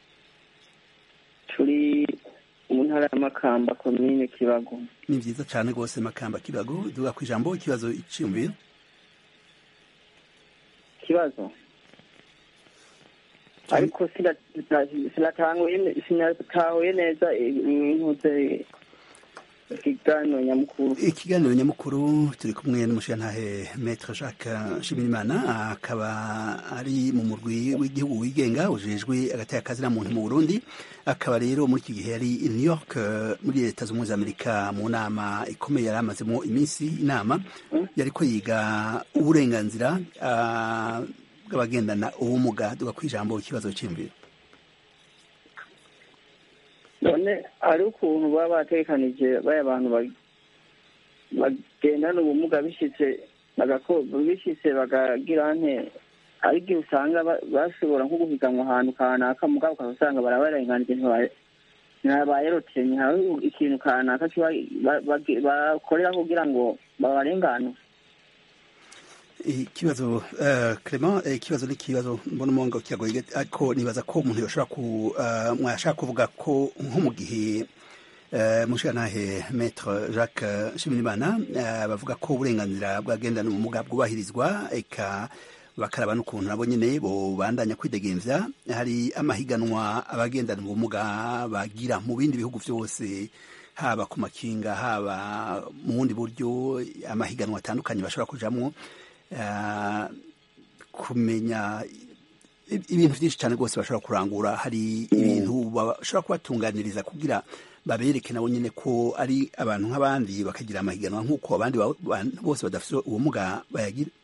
turi mu ntara ya makamba komine kibago ni vyiza cane rwose makamba kibago duga ku ijambo ikibazo iciyumviro ikibazo ariko sina- sinatanguye ne- sinatahuye neza intuze ikiganiro nyamukuru ikiganiro nyamukuru turi kumwe n'umushirantahe maître jacques nshimirimana akaba ari mu murwi w'igihugu wigenga ujejwe agateka kazina muntu mu burundi akaba rero muri iki gihe yari i new york eh, muri leta zunze ubumwe za amerika mu nama ikomeye yari amazemo iminsi inama yariko yiga uburenganzira ah, bw'abagendana ubumuga duga ku ijambo ikibazo cy'imviro none hari ukuntu baba batekanije baya abantu ba- bagendana ubumuga bishitse bagako- bishitse bakagira nte hari igihe usanga ba- bashobora nko guhiganwa ahantu kanaka mugabo ukaba usanga barabarenganije ntibayerotenye hari ikintu kanaka kiba ba- bage- bakorera kugira ngo babarengane ikibazo uh, Clement eh, ikibazo ni ikibazo mbona umongo kiragoye ariko nibaza ko umuntu yoshobora ku uh, mwashaka kuvuga ko nko mu gihe uh, mushanahe maître Jacques Nshimirimana uh, bavuga ko uburenganzira bwagendana ubumuga bwubahirizwa eka bakaraba n'ukuntu nabo nyene bobandanya kwidegemvya hari amahiganwa abagendana ubumuga bagira mu bindi bihugu vyose haba ku makinga haba mu bundi buryo amahiganwa atandukanye bashobora kujamwo uh, kumenya i- ibintu byinshi cyane rwose bashobora kurangura hari ibintu bashobora kubatunganiriza kugira babereke nabo nyine ko ari abantu nk'abandi bakagira amahiganwa nk'uko abandi ba- bantu bose badafite ubumuga bayagira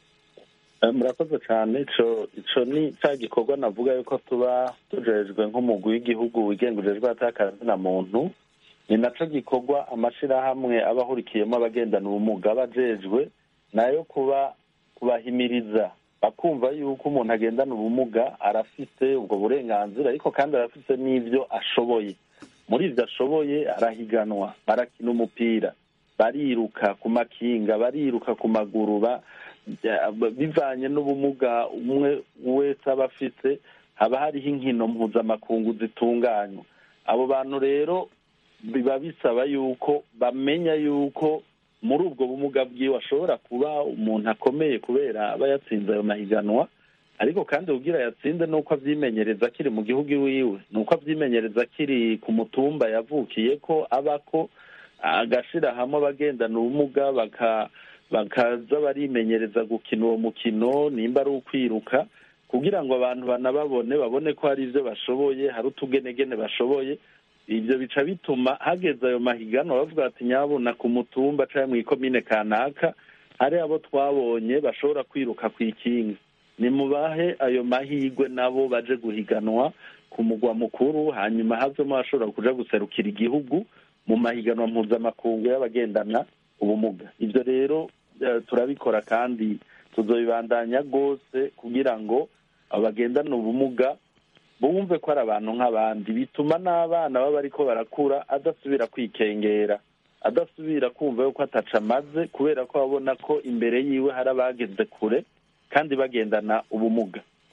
Eh, murakoze cyane ico ico ni cya gikorwa navuga yuko tuba tujejwe nk'umugwi w'igihugu wigenga ujejwe atakazina muntu ni naco gikorwa amashirahamwe aba ahurikiyemo abagendana ubumuga aba ajejwe nayo kuba kubahimiriza bakumva yuko umuntu agendana ubumuga arafite ubwo burenganzira ariko kandi arafite n'ivyo ashoboye muri ivyo ashoboye arahiganwa barakina umupira bariruka ku makinga bariruka ku maguru ba ya- bivanye n'ubumuga umwe wese aba afite haba hariho inkino mpuzamakungu zitunganywa abo bantu rero biba bisaba yuko bamenya yuko muri ubwo bumuga bwiwe ashobora kuba umuntu akomeye kubera aba yatsinze ayo mahiganwa ariko kandi kugira yatsinde ni uko avyimenyereza akiri mu gihugu iwiwe ni uko avyimenyereza akiri ku mutumba yavukiye ko abako agashira hamwe abagendana ubumuga baka bakaza barimenyereza gukina uwo mukino nimba ari ukwiruka kugira ngo abantu banababone babone ko hari ibyo bashoboye hari utugenegene bashoboye ibyo bica bituma hageze ayo mahiganwa bavuga bati nyabuna ku mutumba cyangwa mu ikomine kanaka hari abo twabonye bashobora kwiruka ku ikinga nimubahe ayo mahigwe nabo baje guhiganwa ku mugwa mukuru hanyuma havemo abashobora kuja guserukira igihugu mu mahiganwa mpuzamakungu y'abagendana ubumuga ibyo rero eh, turabikora kandi tuzobibandanya rwose kugira ngo abagendana ubumuga bumve ko ari abantu nk'abandi bituma n'abana baba bariko barakura adasubira kwikengera adasubira kumva yuko ataca amaze kubera ko babona ko imbere yiwe hari abageze kure kandi bagendana ubumuga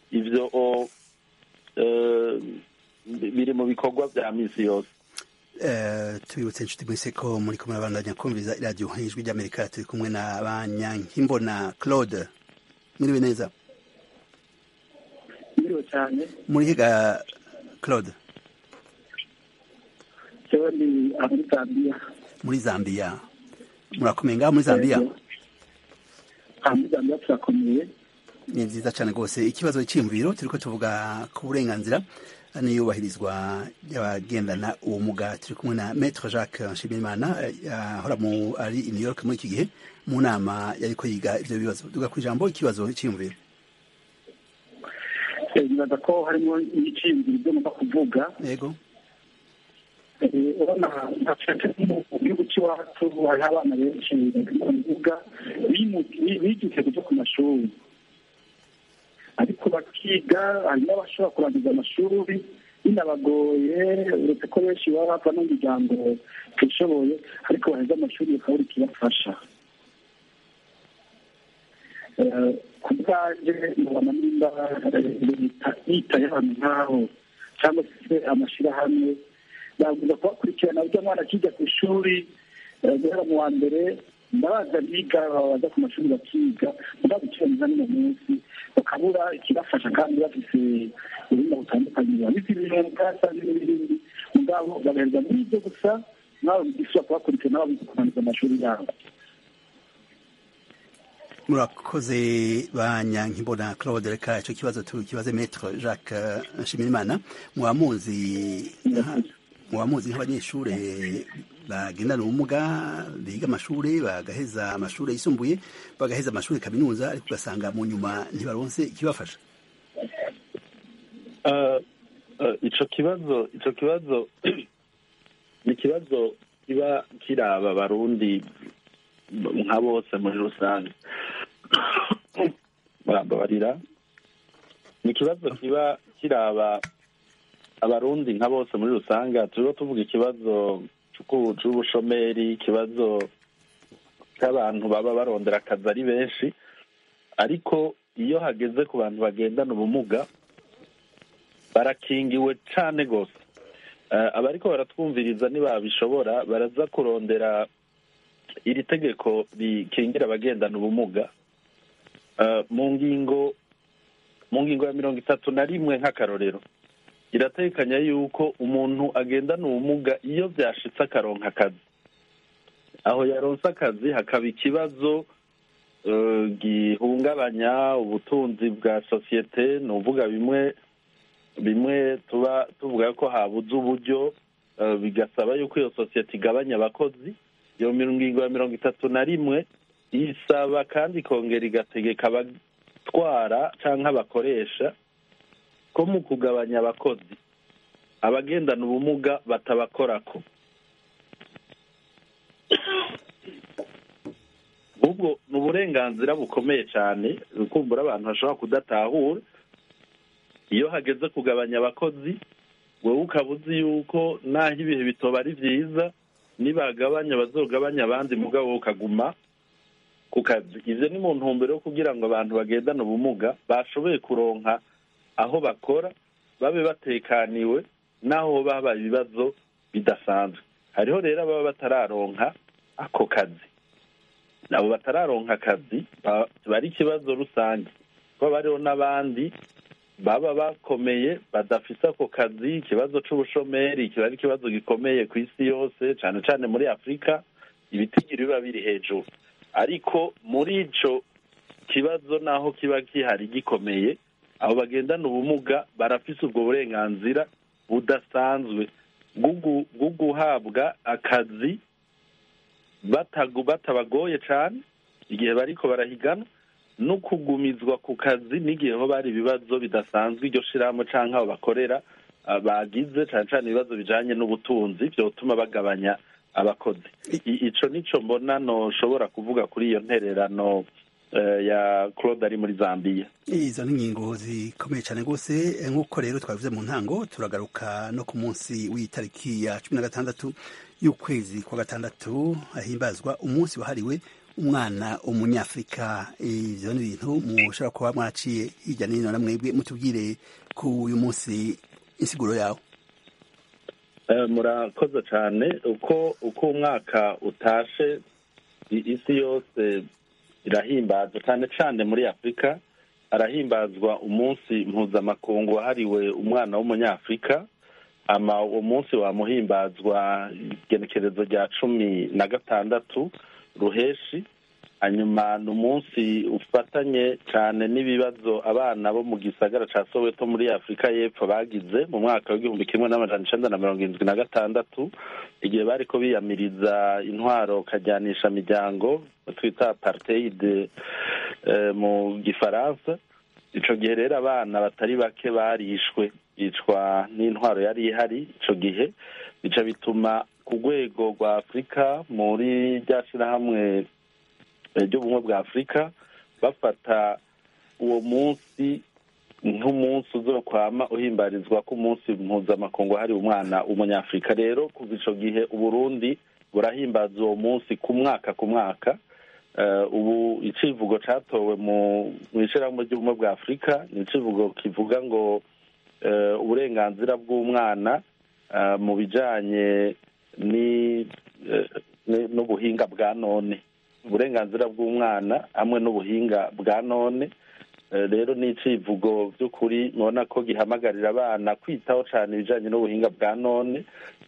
ivyo o, eh, biri mu bikorwa vya misi yose Eh, tubibutse inshuti mwese ko muri kumwe abandanya kumviriza iradiyo ijwi ry'amerika turi kumwe na banyankimbona claude mwiriwe neza biriwe cyane muri higa claude jewe ni aho muri zambiya muri zambia murakomeye ngaho muri zambia aha muri zambiya turakomeye ni nziza cyane rwose ikibazo cy'imviro turiko tuvuga ku burenganzira n'iyubahirizwa ry'abagendana ubumuga turi kumwe na maître jacques nshimirimana eh, ahora mu ari i new york muri iki gihe mu nama yariko yiga ivyo bibazo duga ku ijambo ikibazo cy'imviro Eh, nibaza ko harimo ibiciyumviro byo ngomba kuvuga yego Eh, urabona nacece mu gihugu cy'iwacu hariho abana benshi bavuga bigize kuja ku mashuri ariko bakiga hari n'abashobora kurangiza amashuri binabagoye uretse ko benshi baba bava no mu miryango itishoboye ariko baheza amashuri bakabura ikibafasha Eh, ku bwanjye mubona nimba leta yitaye ahantu nk'aho cyangwa se amashyirahamwe baguza kubakurikirana burya mwana akiga ku ishuri eh, guhera mu wa mbere ndabaza biga baza ku mashuri bakiga mugabo ikibazo n'uno munsi bakabura ikibafasha kandi bafise ubuhinga butandukanye babize ibintu cyangwa n'ibindi mugabo bagaherwa muri ibyo gusa nabo bigishobora kubakurikirana babize kurangiza amashuri yabo murakoze banyankimbona claude reka ico kibazo tukibaze maître jacques eh, nshimirimana mwamuzi mwamuzi nk'abanyeshure bagendana ubumuga biga amashure bagaheza amashure yisumbuye bagaheza amashure kaminuza ariko ugasanga mu nyuma ntibaronse ikibafasha Eh, eh, ico kibazo ico kibazo ni ikibazo kiba kiraba abarundi nka bose muri rusange barambabarira ni ikibazo kiba kiraba abarundi nka bose muri rusange turiho tuvuga ikibazo c'uku- c'ubushomeri ikibazo cy'abantu baba barondera akazi ari benshi ariko iyo hageze ku bantu bagendana ubumuga barakingiwe cane gose Eh, abariko baratwumviriza ntibabishobora baraza kurondera iri tegeko rikingira abagendana ubumuga Eh, mu ngingo mu ngingo ya mirongo itatu na rimwe nk'akarorero iratekanya yuko umuntu agendana ubumuga iyo vyashitse akaronka akazi aho yaronse akazi hakaba ikibazo eh, gihungabanya ubutunzi bwa sosiyete ni uvuga bimwe bimwe tuba tuvuga ko habuze uburyo eh, bigasaba yuko iyo sosiyete igabanya abakozi iyo ngingo ya mirongo itatu na rimwe isaba kandi ikongera igategeka abatwara cyangwa abakoresha ko mu kugabanya abakozi abagendana ubumuga batabakorako ubwo ni uburenganzira bukomeye cyane kumbura abantu bashobora kudatahura iyo hageze kugabanya abakozi wowe ukaba uzi yuko naho ibihe bitoba ari byiza nibagabanya bazogabanya abandi mugabo wowe ukaguma ku kazi ivyo ni mu ntumbero yo kugira ngo abantu bagendana ubumuga bashoboye kuronka aho bakora babe batekaniwe naho hoba habaye ibibazo bidasanzwe hariho rero ababa batararonka ako kazi abo batararonka akazi ba- bari ikibazo rusange kuko bariho n'abandi baba bakomeye badafise ako kazi ikibazo c'ubushomeri kiba ari ikibazo gikomeye ku isi yose cane cane muri afurika ibitigiri biba biri hejuru ariko muri ico kibazo naho kiba gihari gikomeye abo bagendana ubumuga barafise ubwo burenganzira budasanzwe bwo bwo guhabwa akazi batagu batabagoye cane igihe bariko barahigana no kugumizwa ku kazi n'igihe ho bari ibibazo bidasanzwe iryo shirahamwe canke abo bakorera ah, bagize cane cane ibibazo bijanye n'ubutunzi vyotuma bagabanya abakozi I- ico nico mbona noshobora kuvuga kuri iyo ntererano eh, ya claude ari muri zambiya izo ni ingingo zikomeye cyane rwose eh, nk'uko rero twabivuze mu ntango turagaruka no ku munsi w'itariki ya cumi na gatandatu y'ukwezi kwa gatandatu hahimbazwa umunsi wahariwe umwana umunyafurika ivyo ni ibintu mushobora kuba mwaciye hirya no hino na mwebwe mutubwire ku uyu munsi insiguro yawe Eh, murakoze cyane uko uko umwaka utashe i- isi yose irahimbaza cyane cyane muri afurika harahimbazwa umunsi mpuzamakungu wahariwe umwana w'umunyafurika ama uwo munsi wamuhimbazwa igenekerezo rya cumi na gatandatu ruheshi hanyuma ni umunsi ufatanye cyane n'ibibazo abana bo mu gisagara cya soweto muri afurika y'epfo bagize mu mwaka w'igihumbi kimwe n'amajana icenda na mirongo irindwi na gatandatu igihe bariko biyamiriza intwaro kajyanisha miryango twita apartheid eh, mu gifaransa ico gihe rero abana batari bake barishwe bicwa n'intwaro yari ihari ico gihe bica bituma ku rwego rwa afurika muri rya shirahamwe ry'ubumwe bwa afurika bafata uwo munsi nk'umunsi uzokwama uhimbarizwa ko umunsi mpuzamakungu wahariwe umwana w'umunyafurika rero kuva ico gihe uburundi burahimbaza uwo munsi ku mwaka ku mwaka Eh, ubu icivugo catowe mu mu ishirahamwe ry'ubumwe bwa afurika ni icivugo kivuga ngo eh, uburenganzira bw'umwana eh, mu bijanye ni eh, ni- n'ubuhinga bwa none uburenganzira bw'umwana hamwe n'ubuhinga bwa none Eh, rero ni icivugo by'ukuri mubona ko gihamagarira abana kwitaho cyane ibijanye n'ubuhinga bwa none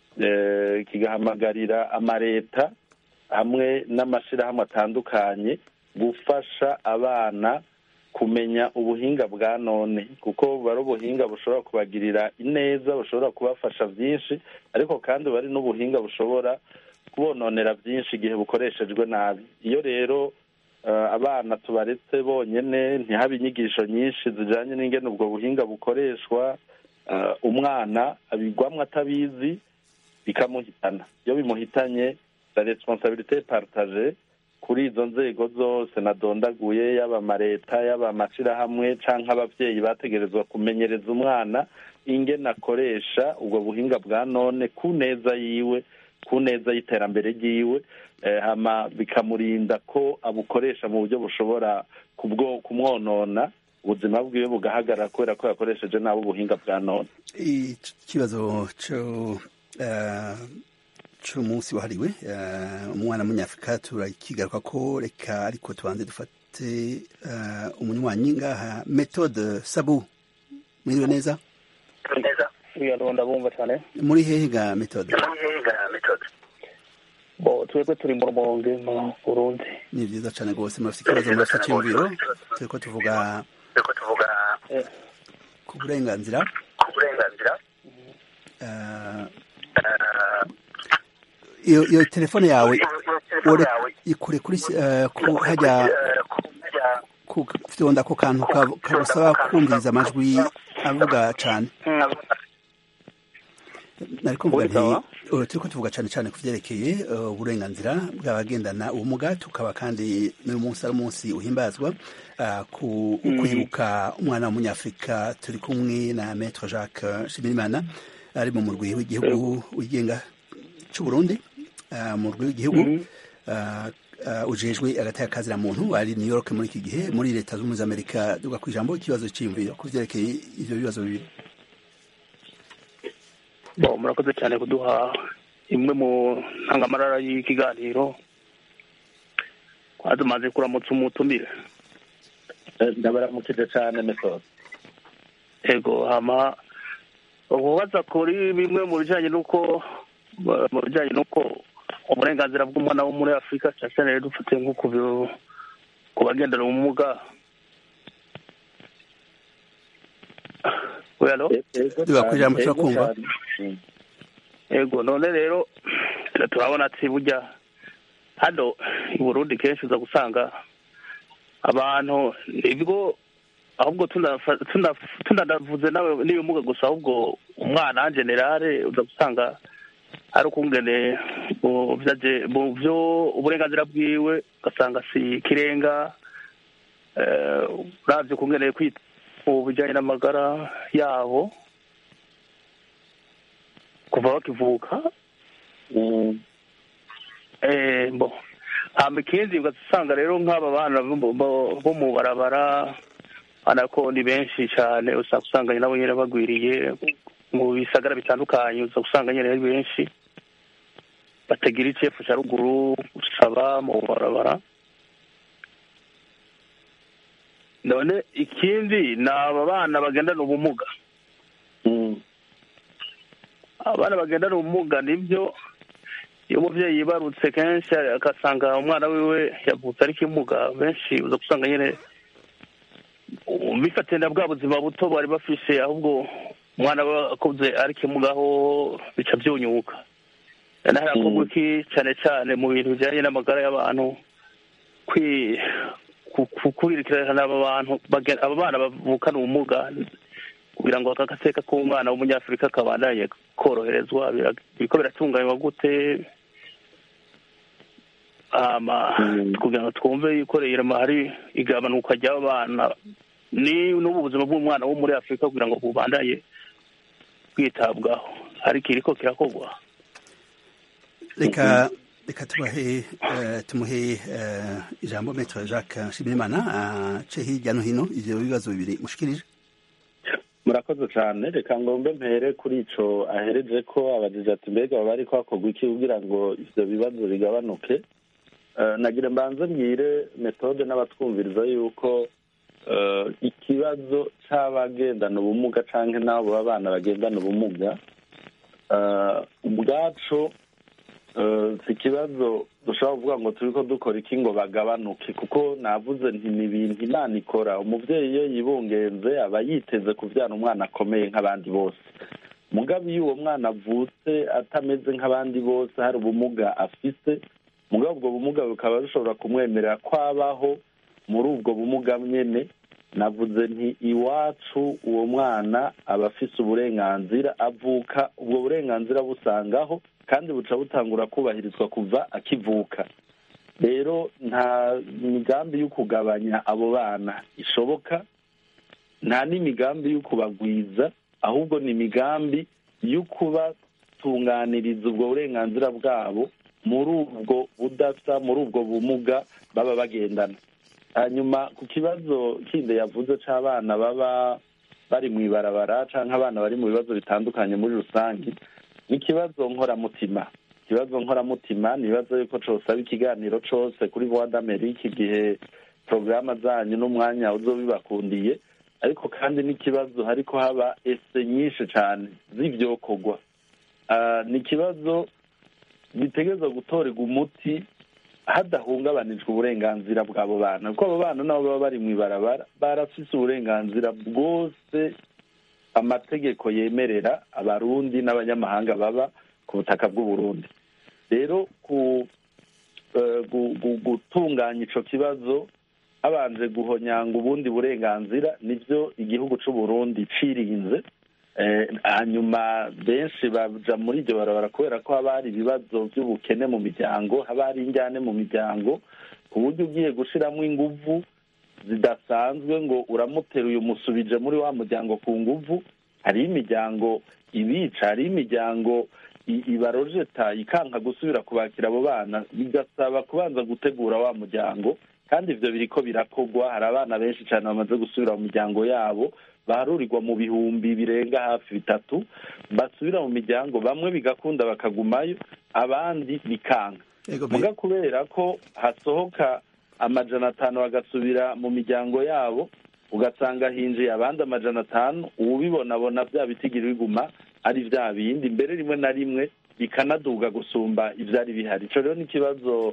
eh, kigahamagarira amareta hamwe n'amashirahamwe atandukanye gufasha abana kumenya ubuhinga bwa none kuko buba ari ubuhinga bushobora kubagirira ineza bushobora kubafasha byinshi ariko kandi buba ari n'ubuhinga bushobora kubononera byinshi igihe bukoreshejwe nabi iyo rero eh, abana tubaretse bonyene ntihabe inyigisho nyinshi zijanye n'ingene ubwo buhinga bukoreshwa eh, umwana abigwamwo atabizi bikamuhitana iyo bimuhitanye la responsabilité partage kuri izo nzego zose nadondaguye yaba amareta yaba amashirahamwe canke abavyeyi bategerezwa kumenyereza umwana ingene akoresha ubwo buhinga bwa none ku neza yiwe ku neza y'iterambere ryiwe eh, hama bikamurinda ko abukoresha mu buryo bushobora kubwo kumwonona ubuzima bwiwe bugahagarara kubera ko yakoresheje nabi ubuhinga bwa none ikibazo cyo eh, c'umunsi wahariwe eh, umwana w'umunyafurika turakigaruka ko reka ariko tubanze dufate eh, umunywanyi ngaha metode sabu mwiriwe neza wiyaronda bumva cyane muri hehe ga metode bo twebwe turi mu rumonge mu burundi ni vyiza cane rwose murafite ikibazo murafite iciyumviro turiko tuvuga ku burenganzira Eh, iyo iyo telefone yawe ore ikure kuri eh, ku hajya ku fyonda ko kantu ka- kagusaba kumviriza amajwi avuga cane nariko mvuga nti uh, turiko tuvuga cane cane ku vyerekeye uh, uburenganzira bw'abagendana ubumuga tukaba kandi n'uyu munsi ari umunsi uhimbazwa uh, ku kwibuka umwana w'umunyafurika turi kumwe na maître jacques shimirimana ari mu murwi w'igihugu wigenga c'uburundi uh, mu murwi w'igihugu uh, uh, ujejwe agateka kazira muntu ari new york muri iki gihe muri leta z'ubumwe za amerika duga kw'ijambo ikibazo c'iyumviro ku vyerekeye ivyo bibazo bibiri bo murakoze cyane kuduha imwe mu ntangamarara y'ikiganiro twazimaze kuramutsa umutumire Eh, ndabaramukije cane metode ego hama ububaza kuri bimwe mu bijanye n'uko mu bijanye n'uko uburenganzira bw'umwana wo muri afurika cyane cyane rero dufate nko ku bi- ku bagendana ubumuga we alo Duga kw'ijambo turakumva. ego none rero turabona ati burya hano i burundi kenshi uza gusanga abantu nibwo ahubwo tunafa- tunaf- tunanavuze nawe n'ibimuga gusa ahubwo umwana en generale uza gusanga ari ukungene mu vyaje- mu vyo uburenganzira bwiwe ugasanga si ikirenga eh, uravye ukungene kwita mu bijanye n'amagara yabo kuva bakivuka eh, bo hamba ikindi ugasanga rero nk'aba bana bo- bo- bo mu barabara abana ko ni benshi cyane usanga usanga nabo nyine bagwiriye mu bisagara bitandukanye uza usanga nyine ari benshi batagira icefu cya ruguru gusaba mu barabara none ikindi ni aba bana bagendana ubumuga abana bagendana ubumuga nibyo iyo umubyeyi yibarutse kenshi agasanga umwana wiwe yavutse ari kimuga benshi uza gusanga nyine bifatiye na bwa buzima buto bari bafise ahubwo umwana we akuze ari kimuga aho bica byunyuka naho hakorwa iki cyane cyane mu bintu bijyanye n'amagara y'abantu kwi ku- ku- kwirikirana aba bantu bagen- aba bana bavukana ubumuga kugira ngo aka gaseka k'umwana w'umunyafurika kabandanye koroherezwa bira- biriko biratunganywa gute hama kugira ngo twumve yuko rero hari igabanuka ry'abana ni n'ubu buzima bw'umwana wo muri afurika kugira ngo bubandanye bwitabwaho ariko iriko kirakorwa reka reka tubahe eh, tumuhe eh, ijambo metero jacques nshimirimana ace hirya no hino ivyo bibazo bibiri mushikirije murakoze cyane reka ngombe mpere kuri ico ahereje ko abajije ati mbega baba bariko hakorwa iki kugira ngo ivyo bibazo bigabanuke Eh, nagira mbanze mbwire metode n'abatwumviriza yuko eh, ikibazo c'abagendana ubumuga canke n'abo b'abana bagendana ubumuga eh, ubwaco eh, si ikibazo dushobora kuvuga ngo turiko dukora iki ngo bagabanuke kuko navuze nti ni ibintu imana ikora umuvyeyi iyo yibungenze aba yiteze kuvyara umwana akomeye nk'abandi bose mugabo iyo uwo mwana avutse atameze nk'abandi bose hari ubumuga afise mugabo ubwo bumuga bukaba bushobora kumwemerera ko abaho muri ubwo bumuga nyene navuze nti iwacu uwo mwana aba afise uburenganzira avuka ubwo burenganzira busangaho kandi buca butangura kubahirizwa kuva akivuka rero nta migambi yo kugabanya abo bana ishoboka nta n'imigambi yo kubagwiza ahubwo ni imigambi yo kubatunganiriza ubwo burenganzira bwabo muri ubwo budasa muri ubwo bumuga baba bagendana hanyuma ku kibazo kindi yavuze c'abana baba bari mu ibarabara canke abana bari mu bibazo bitandukanye muri rusange ni ikibazo nkoramutima ikibazo nkoramutima ni ibibazo yuko cosaba ikiganiro cose kuri voix d'amerique igihe porogaramu zanyu n'umwanya uzobibakundiye ariko kandi n'ikibazo hariko haba ese nyinshi cane z'ivyokorwa Ah, ni ikibazo bitegerezwa gutorerwa umuti hadahungabanijwe uburenganzira bw'abo bana kuko abo bana nabo baba bari mu ibarabara barafise uburenganzira bwose amategeko yemerera abarundi n'abanyamahanga baba ku butaka bw'uburundi rero ku eh, gu- gu- gutunganya ico kibazo habanje guhonyanga ubundi burenganzira nivyo igihugu c'uburundi cirinze Eh, hanyuma benshi baja muri iryo barabara kubera ko haba hari ibibazo by'ubukene mu miryango haba hari injyane mu miryango ku buryo ugiye gushiramo inguvu zidasanzwe ngo uramuteruye umusubije muri wa muryango ku nguvu hariho imiryango ibica hariho imiryango i- ibarojeta ikanka gusubira kubakira abo bana bigasaba kubanza gutegura wa muryango kandi ivyo biriko birakorwa hari abana benshi cyane bamaze gusubira mu miryango yabo baharurirwa mu bihumbi birenga hafi bitatu basubira mu miryango bamwe bigakunda bakagumayo abandi bikanka Ego, me- muga kubera ko hasohoka amajana atanu bagasubira mu miryango yabo ugasanga hinjiye abandi amajana atanu uwubibonabona bya bitigiri biguma ari vya bindi mbere rimwe na rimwe bikanaduga gusumba ivyari bihari ico rero ni ikibazo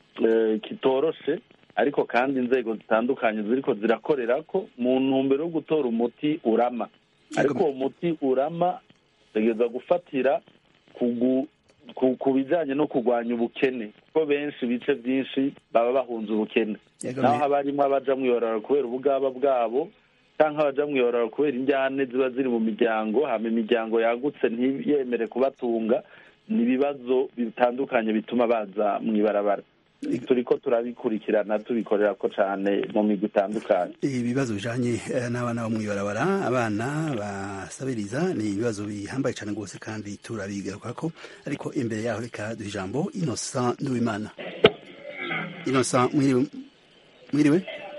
eh, kitoroshe ariko kandi inzego zitandukanye ziriko zirakorera ko mu ntumbero yo gutora umuti urama ariko uwo muti urama utegereza gufatira kugu ku ku bijanye no kurwanya ubukene kuko benshi ibice byinshi baba bahunze ubukene Yego, naho me- haba harimo abaja mwiyorora kubera ubugaba bwabo canke abaja mwiyorora kubera injyane ziba ziri mu miryango hama imiryango yagutse ntiyemere kubatunga ni ibibazo bitandukanye bituma baza mwibarabara turiko turabikurikirana tubikorera ko cane mu migwi itandukanye ibibazo bijanye eh, n'abana bo mw'ibarabara abana basabiriza ni ibibazo bihambaye cyane rwose kandi turabigarukako ariko imbere yaho reka duha ijambo innocent nduwimana innocent mwiriwe mwiriwe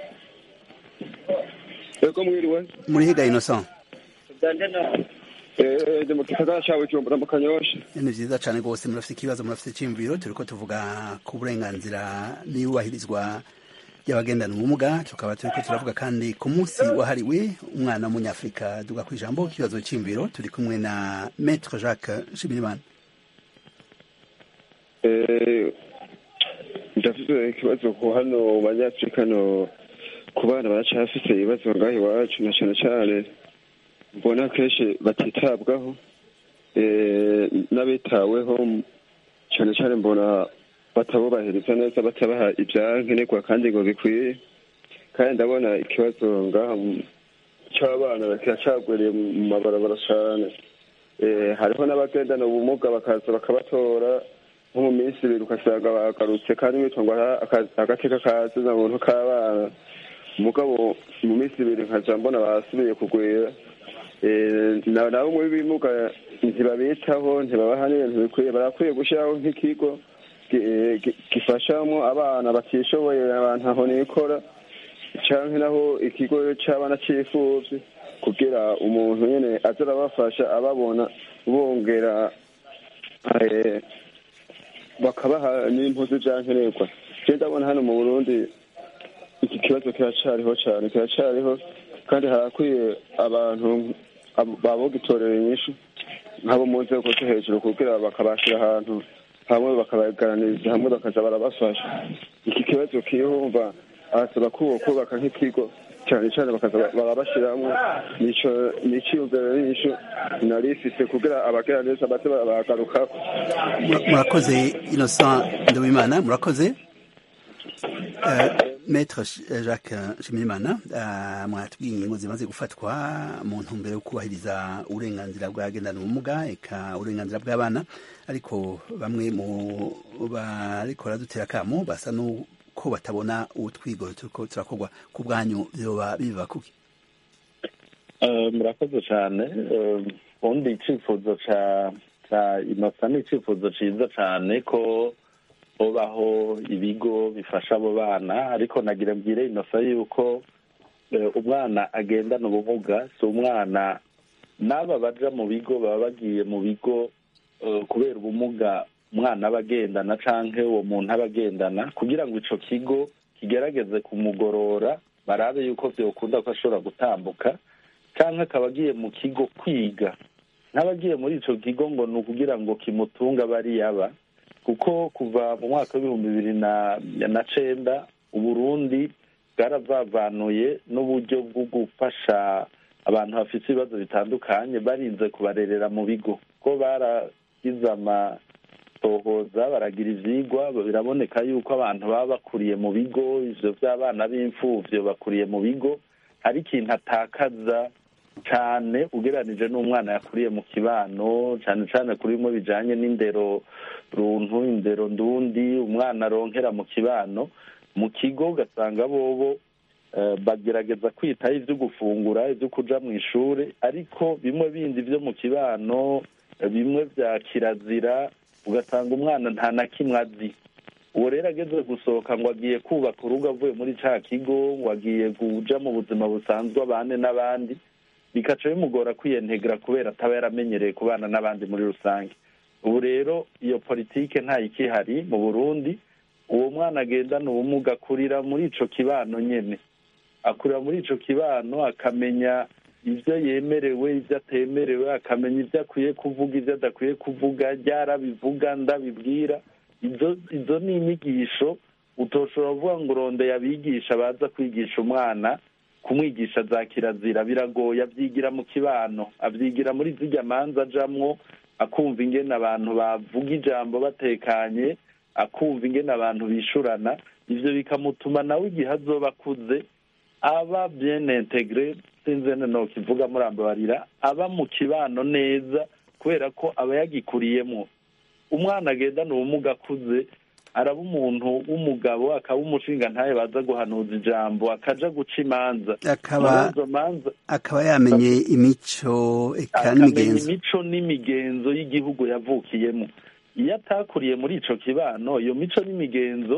ego mwiriwe muri higa innocent Eh, ndi mu gisagara ca bujumbura mu kanyosha ni vyiza cane rwose murafite ikibazo murafite iciyumviro turiko tuvuga ku burenganzira n'iyubahirizwa ry'abagendana ubumuga tukaba turiko turavuga kandi ku munsi wahariwe umwana w'umunyafurika duga ku ijambo ikibazo c'iyumviro turi kumwe na maître jacques nshimirimana Eh, ndafise ikibazo ku hano mu banyafurika no ku bana baracafise ibibazo ngaho iwacu na cane cane mbona kenshi batitabwaho eh, n'abitaweho cane cane mbona batabubahiriza neza batabaha ivyankenerwa kandi ngo bikwiye kandi ndabona ikibazo ngaha mu- c'abana kiracagwiriye mu mabarabara cane Eh, hariho n'abagendana ubumuga bakaza bakabatora nko mu minsi ibiri ugasanga bagarutse kandi witwa ngo aha aka- agateka kazina muntu k'abana umugabo mu minsi ibiri nkaja mbona basubiye kugwira Eh, na- nabo muri bimuga ntibabitaho ntibabaha n'ibintu bikwiye barakwiye gushyiraho nk'ikigo gi- eh, gi- gifashamwo abana batishoboye abantu aho nikora canke naho ikigo c'abana c'imfuvyi kugira umuntu nyene aza arabafasha ababona bongera eh, bakabaha n'impuzu vyankenerwa je ndabona hano mu burundi iki kibazo kiracariho cane kiracariho kandi harakwiye abantu abo- babogitorera inyishu nk'abo mu nzego zo hejuru kugira bakabashira ahantu hamwe bakabaganiriza hamwe bakaza barabafasha iki kibazo kiyumva arasaba ko kubaka nk'ikigo cyane cyane bakaza barabashiramwo nico niciyumviro n'inyishu nari ifise kugira abagera neza baze baragarukako Mura- murakoze innocent nduwimana murakoze Eh, maître Sh- jacques nshimirimana eh, mwatubwiye ingingo zimaze gufatwa mu ntumbero yo kubahiriza uburenganzira bw'abagendana ubumuga eka uburenganzira bw'abana ariko bamwe mu bariko baradutera akamo basa n'uko batabona utwigoro turiko turakorwa ku bwanyu vyoba biva kuki Eh, murakoze cyane Eh, ubundi icyifuzo ca ca inosa ni icyifuzo ciza cyane ko hobaho ibigo bifasha abo bana ariko nagira mbwire inosa yuko eh, umwana agendana ubumuga si umwana n'aba baja mu bigo baba bagiye mu bigo eh, kubera ubumuga umwana aba agendana canke uwo muntu aba agendana kugira ngo ico kigo kigerageze kumugorora barabe yuko vyokunda ko ashobora gutambuka canke akaba agiye mu kigo kwiga n'abagiye muri ico kigo ngo ni ukugira ngo kimutunga bariya aba kuko kuva mu mwaka w'ibihumbi bibiri na na cenda uburundi bwaravavanuye n'uburyo bwo gufasha abantu bafite ibibazo bitandukanye barinze kubarerera mu bigo ko baragize amatohoza baragira ivyigwa biraboneka yuko abantu baba bakuriye mu bigo ivyo vy'abana b'imfuvyo bakuriye mu bigo hari ikintu atakaza cane ugereranije n'umwana yakuriye mu kibano cane cane kuri bimwe bijanye n'indero runtu indero ndundi umwana aronkera mu kibano mu kigo ugasanga bobo eh, bagerageza kwitaho ivyo gufungura ivyo kuja mu ishure ariko bimwe bindi vyo mu kibano eh, bimwe vya kirazira ugasanga umwana nta na kimwe azi uwo rero ageze gusohoka ngo agiye kubaka urugo avuye muri ca kigo ngo agiye kuja mu buzima busanzwe abane n'abandi bikaca bimugora kwiyentegera kubera ataba yaramenyereye kubana n'abandi muri rusange ubu rero iyo politike ntayikihari mu burundi uwo mwana agendana ubumuga akurira muri ico kibano nyene akurira muri ico kibano akamenya ivyo yemerewe ivyo atemerewe akamenya ivyo akwiye kuvuga ivyo adakwiye kuvuga ryarabivuga ndabibwira izo izo ni inyigisho utoshobora kuvuga ngo urondeye abigisha baza kwigisha umwana kumwigisha za kirazira biragoye abyigira mu kibano abyigira muri zirya manza ajamwo akumva ingene abantu bavuga ijambo batekanye akumva ingene abantu bishurana ivyo bikamutuma nawe igihe azoba akuze aba bien integre sinzi no kivuga murambabarira aba mu kibano neza kubera ko aba yagikuriyemwo umwana agendana ubumuga akuze araba umuntu w'umugabo akaba umushinga ntaye baza guhanuza ijambo akaja guca imanza akaba muri izo manza akaba yamenye imico eka akamenya n'imigenzo imico n'imigenzo y'igihugu yavukiyemo iyo atakuriye muri ico kibano iyo mico n'imigenzo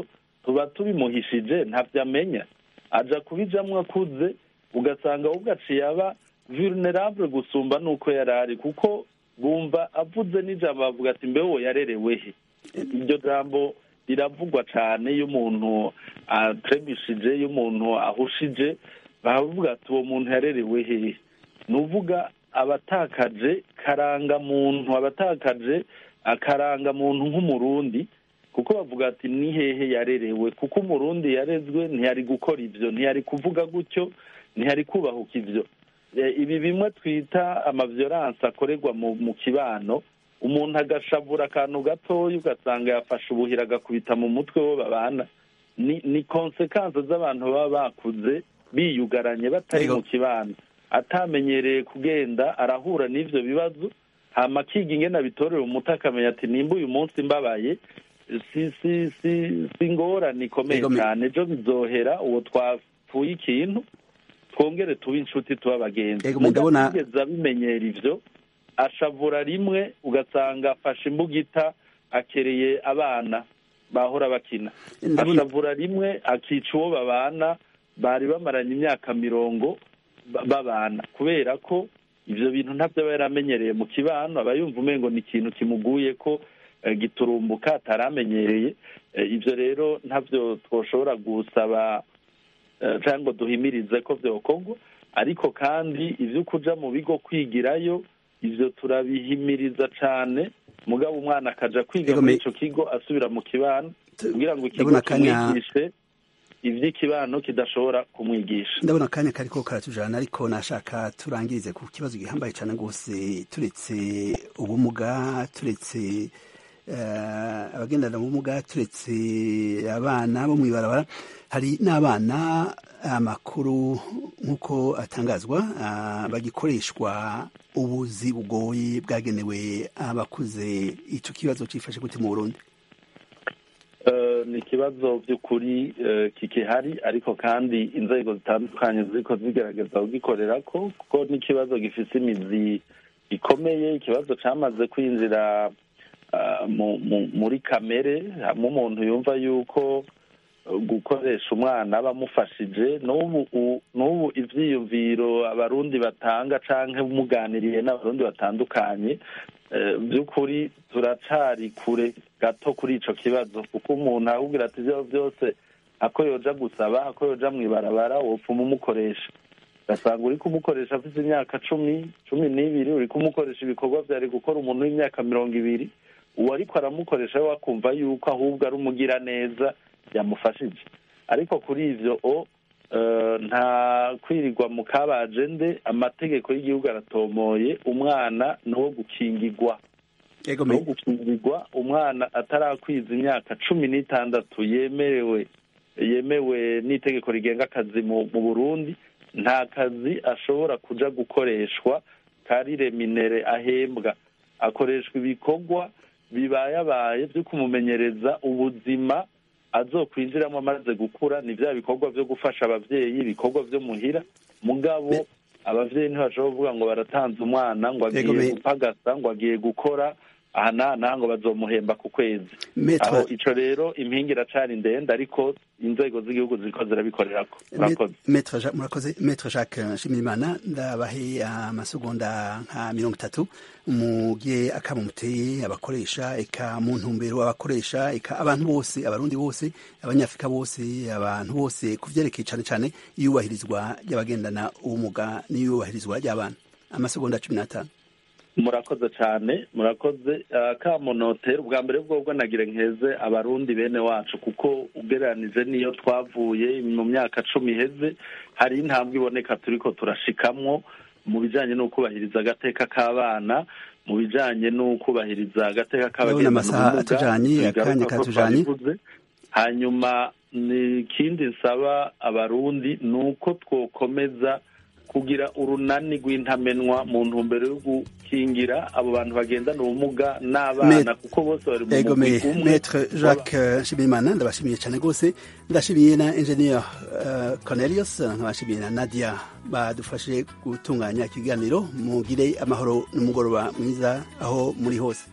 tuba tubimuhishije ntabyo amenya aja kubijamwo akuze ugasanga ahubwo aciye aba vulnerable gusumba n'uko yari ari kuko bumva avuze n'ijambo bavuga ati mbeho yarerewe he iryo jambo riravugwa cyane iyo umuntu atrebishije iyo umuntu ahushije baravuga ati uwo muntu yarerewe hehe ni uvuga abatakaje karangamuntu abatakaje akarangamuntu nk'umurundi kuko bavuga ati ni hehe yarerewe kuko umurundi yarezwe ntiyari gukora ibyo ntiyari kuvuga gutyo ntiyari kubahuka ibyo ibi bimwe twita amavyoranse akorerwa mu kibano umuntu agashavura akantu gatoya ugasanga yafashe ubuhira agakubita mu mutwe wo babana ni ni konsekansi z'abantu baba bakuze biyugaranye batari mu kibano atamenyereye kugenda arahura n'ivyo bibazo hama akiga ingene abitorera umuti akamenya ati nimba uyu munsi mbabaye si si si si ingorane ikomeye cyane ejo bizohera uwo twapfuye ikintu twongere tube inshuti tuba abagenzi mugeze abimenyera ivyo ashavura rimwe ugasanga afashe imbugita akereye abana bahora bakina ashavura rimwe akica uwo babana bari bamaranye imyaka mirongo babana kubera ko ivyo bintu ntabyo aba yaramenyereye mu kibano aba yumva umengo ni ikintu kimuguye ko giturumbuka ataramenyereye ivyo rero ntabyo twoshobora gusaba cyangwa duhimirize ko byokorwa ariko kandi ibyo kuja mu bigo kwigirayo ivyo turabihimiriza cane mugabo umwana akaja kwiga muri ico kigo asubira mu kibano kugira ngo ikigo kimwigishe ivy'ikibano kidashobora kumwigisha ndabona akanya kariko karatujana ariko nashaka turangirize ku kibazo gihambaye cane rwose turetse ubumuga turetse abagendana ubumuga turetse abana bo mw'ibarabara hari n'abana amakuru nk'uko atangazwa bagikoreshwa ubuzi bugoye bwagenewe abakuze icyo kibazo cyifashe gute mu burundi ni ikibazo by'ukuri kikihari ariko kandi inzego zitandukanye ziriko zigerageza kugikorera ko kuko n'ikibazo gifite imizi ikomeye ikibazo cyamaze kwinjira muri kamere hamwe umuntu yumva yuko gukoresha umwana bamufashije n'ubu ibyiyumviro abarundi batanga cyangwa muganiriye n'abarundi batandukanye by'ukuri turacari kure gato kuri icyo kibazo kuko umuntu ahubwira ati ibyo byose ako yoja gusaba ako yoja mu ibarabara wopfuma umukoresha ugasanga uri kumukoresha afite imyaka cumi cumi n'ibiri uri kumukoresha ibikorwa byari gukora umuntu w'imyaka mirongo ibiri uwo ariko aramukoresha we wakumva yuko ahubwo ari umugira neza yamufashije ariko kuri ivyo o nta kwirirwa mu kabajende amategeko y'igihugu aratomoye umwana ni uwo gukingirwa ni uwo gukingirwa umwana atarakwiza imyaka cumi n'itandatu yemerewe yemewe n'itegeko rigenga akazi mu burundi nta kazi ashobora kuja gukoreshwa kari reminere ahembwa akoreshwa ibikorwa bibayabaye byo kumumenyereza ubuzima azokwinjiramo amaze gukura ni bya bikorwa byo gufasha abavyeyi ibikorwa byo muhira mugabo abavyeyi ntibashobora kuvuga ngo baratanze umwana ngo agiye gupagasa ngo agiye gukora aha n'aha n'aha ngo bazomuhemba ku kwezi aho ico rero impinga iracari ndende ariko inzego z'igihugu ziriko zirabikorerako murakoze metre jacques nshimirimana ndabahe amasegonda nka mirongo itatu mugiye akama muteye abakoresha eka mu ntumbero abakoresha eka abantu bose abarundi bose abanyafurika bose abantu bose ku vyerekeye cane cane iyubahirizwa ry'abagendana ubumuga n'iyubahirizwa ry'abana amasegonda cumi n'atanu murakoze cyane murakoze kamunotera ubwa mbere bwobwo nagire nkeze abarundi bene wacu kuko ugereranije n'iyo twavuye mu myaka cumi iheze hari intambwe iboneka turiko turashikamwo mu bijanye no kubahiriza agateka k'abana mu bijanye no kubahiriza agateka k'abagendana ubumuga hanyuma ni ikindi nsaba abarundi ni uko twokomeza kugira urunani rw'intamenwa mu ntumbero yo gukingira abo bantu bagendana ubumuga n'abana kuko bose bari mu mugwi umwe Maître Jacques Nshimiyimana ndabashimiye cyane rwose ndashimiye na Engineer Cornelius nkabashimiye na Nadia badufashe gutunganya ikiganiro mugire amahoro n'umugoroba mwiza aho muri hose